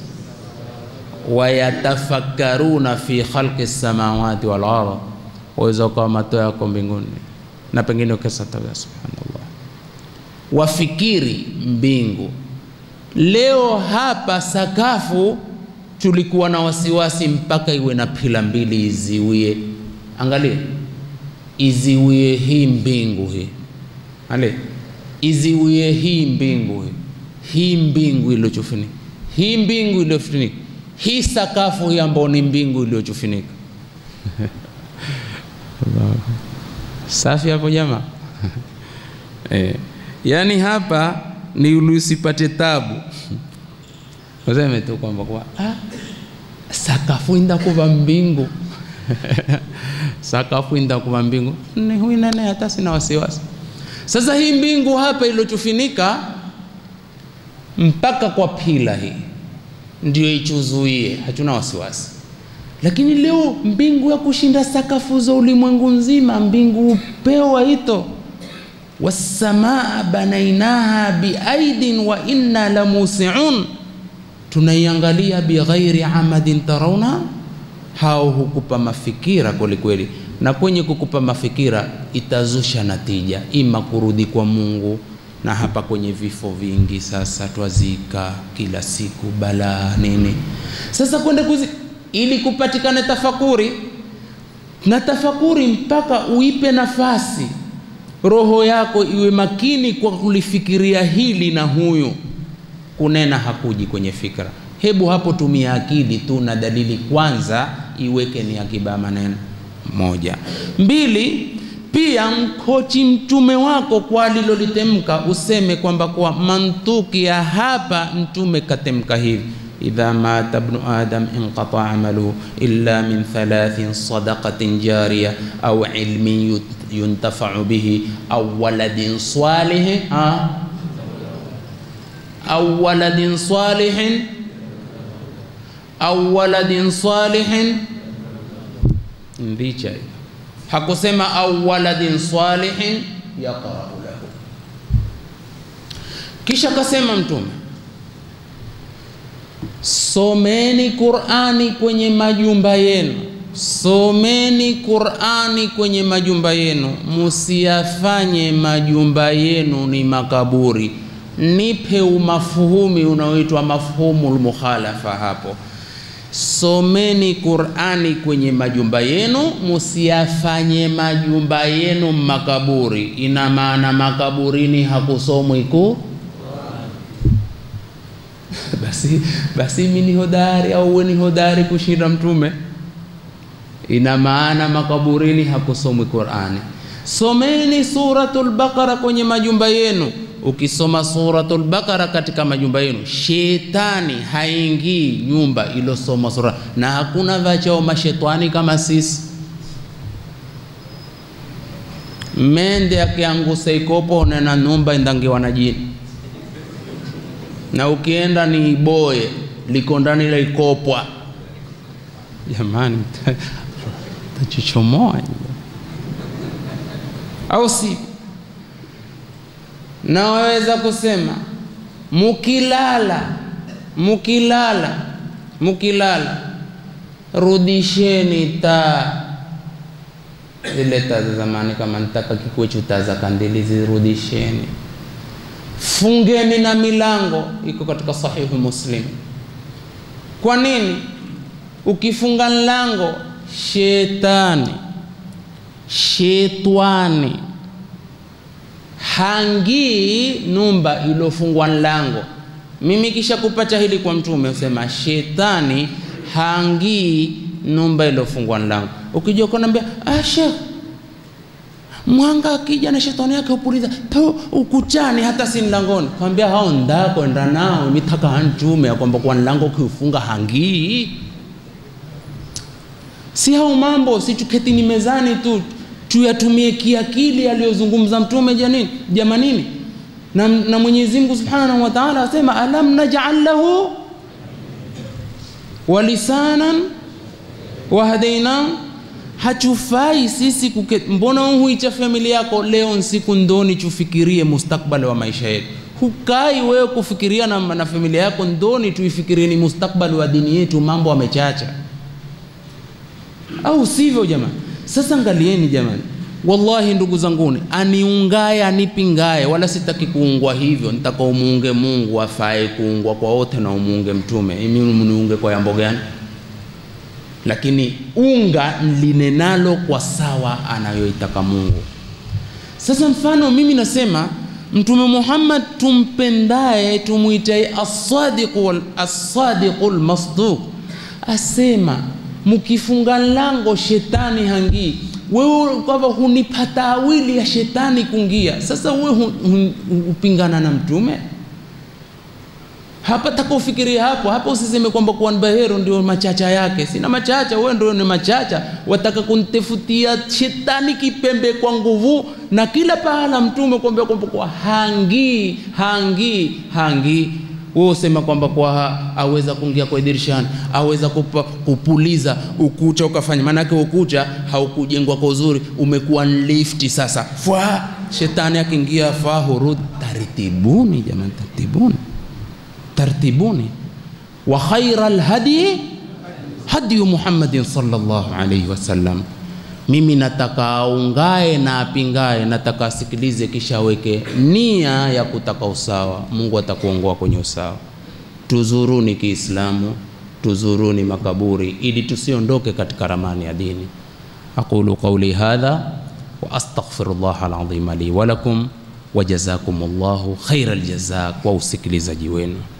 wayatafakkaruna fi khalqi samawati wal ard waweza ukawa mato yako mbinguni na pengine ukasatawa subhanallah wafikiri mbingu leo hapa sakafu tulikuwa na wasiwasi mpaka iwe na pila mbili iziwie angalia iziwie hii mbingu hii ale iziwie hii mbingu hii hii mbingu iliyochufunika hii mbingu iliyofunika hii sakafu hii ambayo ni mbingu iliyochufunika safi hapo jamaa eh, yaani hapa ni ulisipate tabu useme tu kwamba kwa ah, sakafu inda kuva mbingu sakafu inda kuva mbingu ni huinene hata sina wasiwasi sasa hii mbingu hapa iliyotufinika mpaka kwa pila hii ndio ichuzuie, hatuna wasiwasi. Lakini leo mbingu ya kushinda sakafu za ulimwengu nzima, mbingu upeo waito wassamaa banainaha biaidin wa inna la musiun, tunaiangalia bighairi amadin tarauna. Hao hukupa mafikira kwelikweli, na kwenye kukupa mafikira itazusha natija, ima kurudi kwa Mungu na hapa kwenye vifo vingi sasa twazika kila siku balaa nini sasa kwenda kuzi ili kupatikane tafakuri na tafakuri mpaka uipe nafasi roho yako iwe makini kwa kulifikiria hili na huyu kunena hakuji kwenye fikra hebu hapo tumia akili tu na dalili kwanza iweke ni akiba maneno moja mbili pia mkochi mtume wako kwa alilolitemka, useme kwamba kwa mantuki ya hapa mtume katemka hivi idha mata ibnu adam inqata amaluhu illa min thalathin sadaqatin jariya au ilmin yuntafau bihi au waladin salihin au waladin salihin au waladin salihin ndicha hiyo hakusema au waladin salihin yaqra'u lahu. Kisha kasema Mtume, someni Qur'ani kwenye majumba yenu, someni Qur'ani kwenye majumba yenu, musiyafanye majumba yenu ni makaburi. Nipe umafuhumi unaoitwa mafhumul mukhalafa hapo someni Qur'ani kwenye majumba yenu, musiyafanye majumba yenu makaburi. Ina maana makaburini hakusomwi ku basi basi mimi ni hodari au wewe ni hodari kushinda mtume ina maana makaburini hakusomwi Qur'ani someni suratul baqara kwenye majumba yenu ukisoma suratul baqara katika majumba yenu shetani haingii nyumba ilosoma sura na hakuna vachao mashetani kama sisi mende akiangusa ikopo unena nyumba indangiwa na jini na ukienda ni iboye liko ndani la ikopwa jamani tachichomoa au si na waweza kusema mukilala mukilala mukilala rudisheni taa zile taa za zamani kama nitaka kikwechu taa za kandili zirudisheni fungeni na milango iko katika sahihu muslim kwa nini ukifunga mlango shetani shetwani hangii numba ilofungwa mlango mimi kisha kupata hili kwa mtume usema shetani hangii numba ilofungwa mlango ukija ukanambia ah shekh mwanga akija na shetani yake upuliza to ukuchani hata si mlangoni kwambia hao ndako enda nao mitaka hantume ya kwamba kwa mlango ukiufunga hangii si hao mambo si tuketini mezani tu tuyatumie kiakili aliyozungumza mtume janini jamanini na, na Mwenyezi Mungu Subhanahu wa Ta'ala asema alam naj'al lahu walisanan wahadaina hatufai sisi kuke, mbona huicha familia yako leo nsiku ndoni tufikirie mustakbali wa maisha yetu hukai wewe kufikiria na, na familia yako ndoni tuifikirie ni mustakbali wa dini yetu mambo amechacha au sivyo jamani sasa angalieni jamani wallahi ndugu zanguni aniungaye anipingaye wala sitaki kuungwa hivyo nitaka umuunge mungu afae kuungwa kwa wote na umuunge mtume imi mniunge kwa yambo gani lakini unga linenalo kwa sawa anayoitaka mungu sasa mfano mimi nasema mtume muhammad tumpendaye tumwitaye assadiqu assadiqu lmasduq asema mkifunga lango shetani hangii wewe kwamba hunipa taawili ya shetani kungia sasa wewe hupingana na mtume hapa taka ufikirie hapo hapa usiseme kwamba kuwa bahero ndio machacha yake sina machacha wewe ndio ni machacha wataka kunitefutia shetani kipembe kwa nguvu na kila pahala mtume kwamba kwamba kwa hangii hangii hangii wewe usema kwamba kwa aweza kuingia kwa dirishani aweza kupa, kupuliza ukucha ukafanya maanake ukucha haukujengwa kwa uzuri umekuwa lifti sasa fwa shetani akiingia faa hurud tartibuni jamani tartibuni tartibuni wa khaira lhadi hadiyu muhammadin sallallahu alaihi wasallam mimi nataka aungae na apingae nataka asikilize kisha aweke nia ya kutaka usawa mungu atakuongoa kwenye usawa tuzuruni kiislamu tuzuruni makaburi ili tusiondoke katika ramani ya dini aqulu qauli hadha wa astaghfirullah alazim li walakum wajazakum llahu khaira ljazaa kwa usikilizaji wenu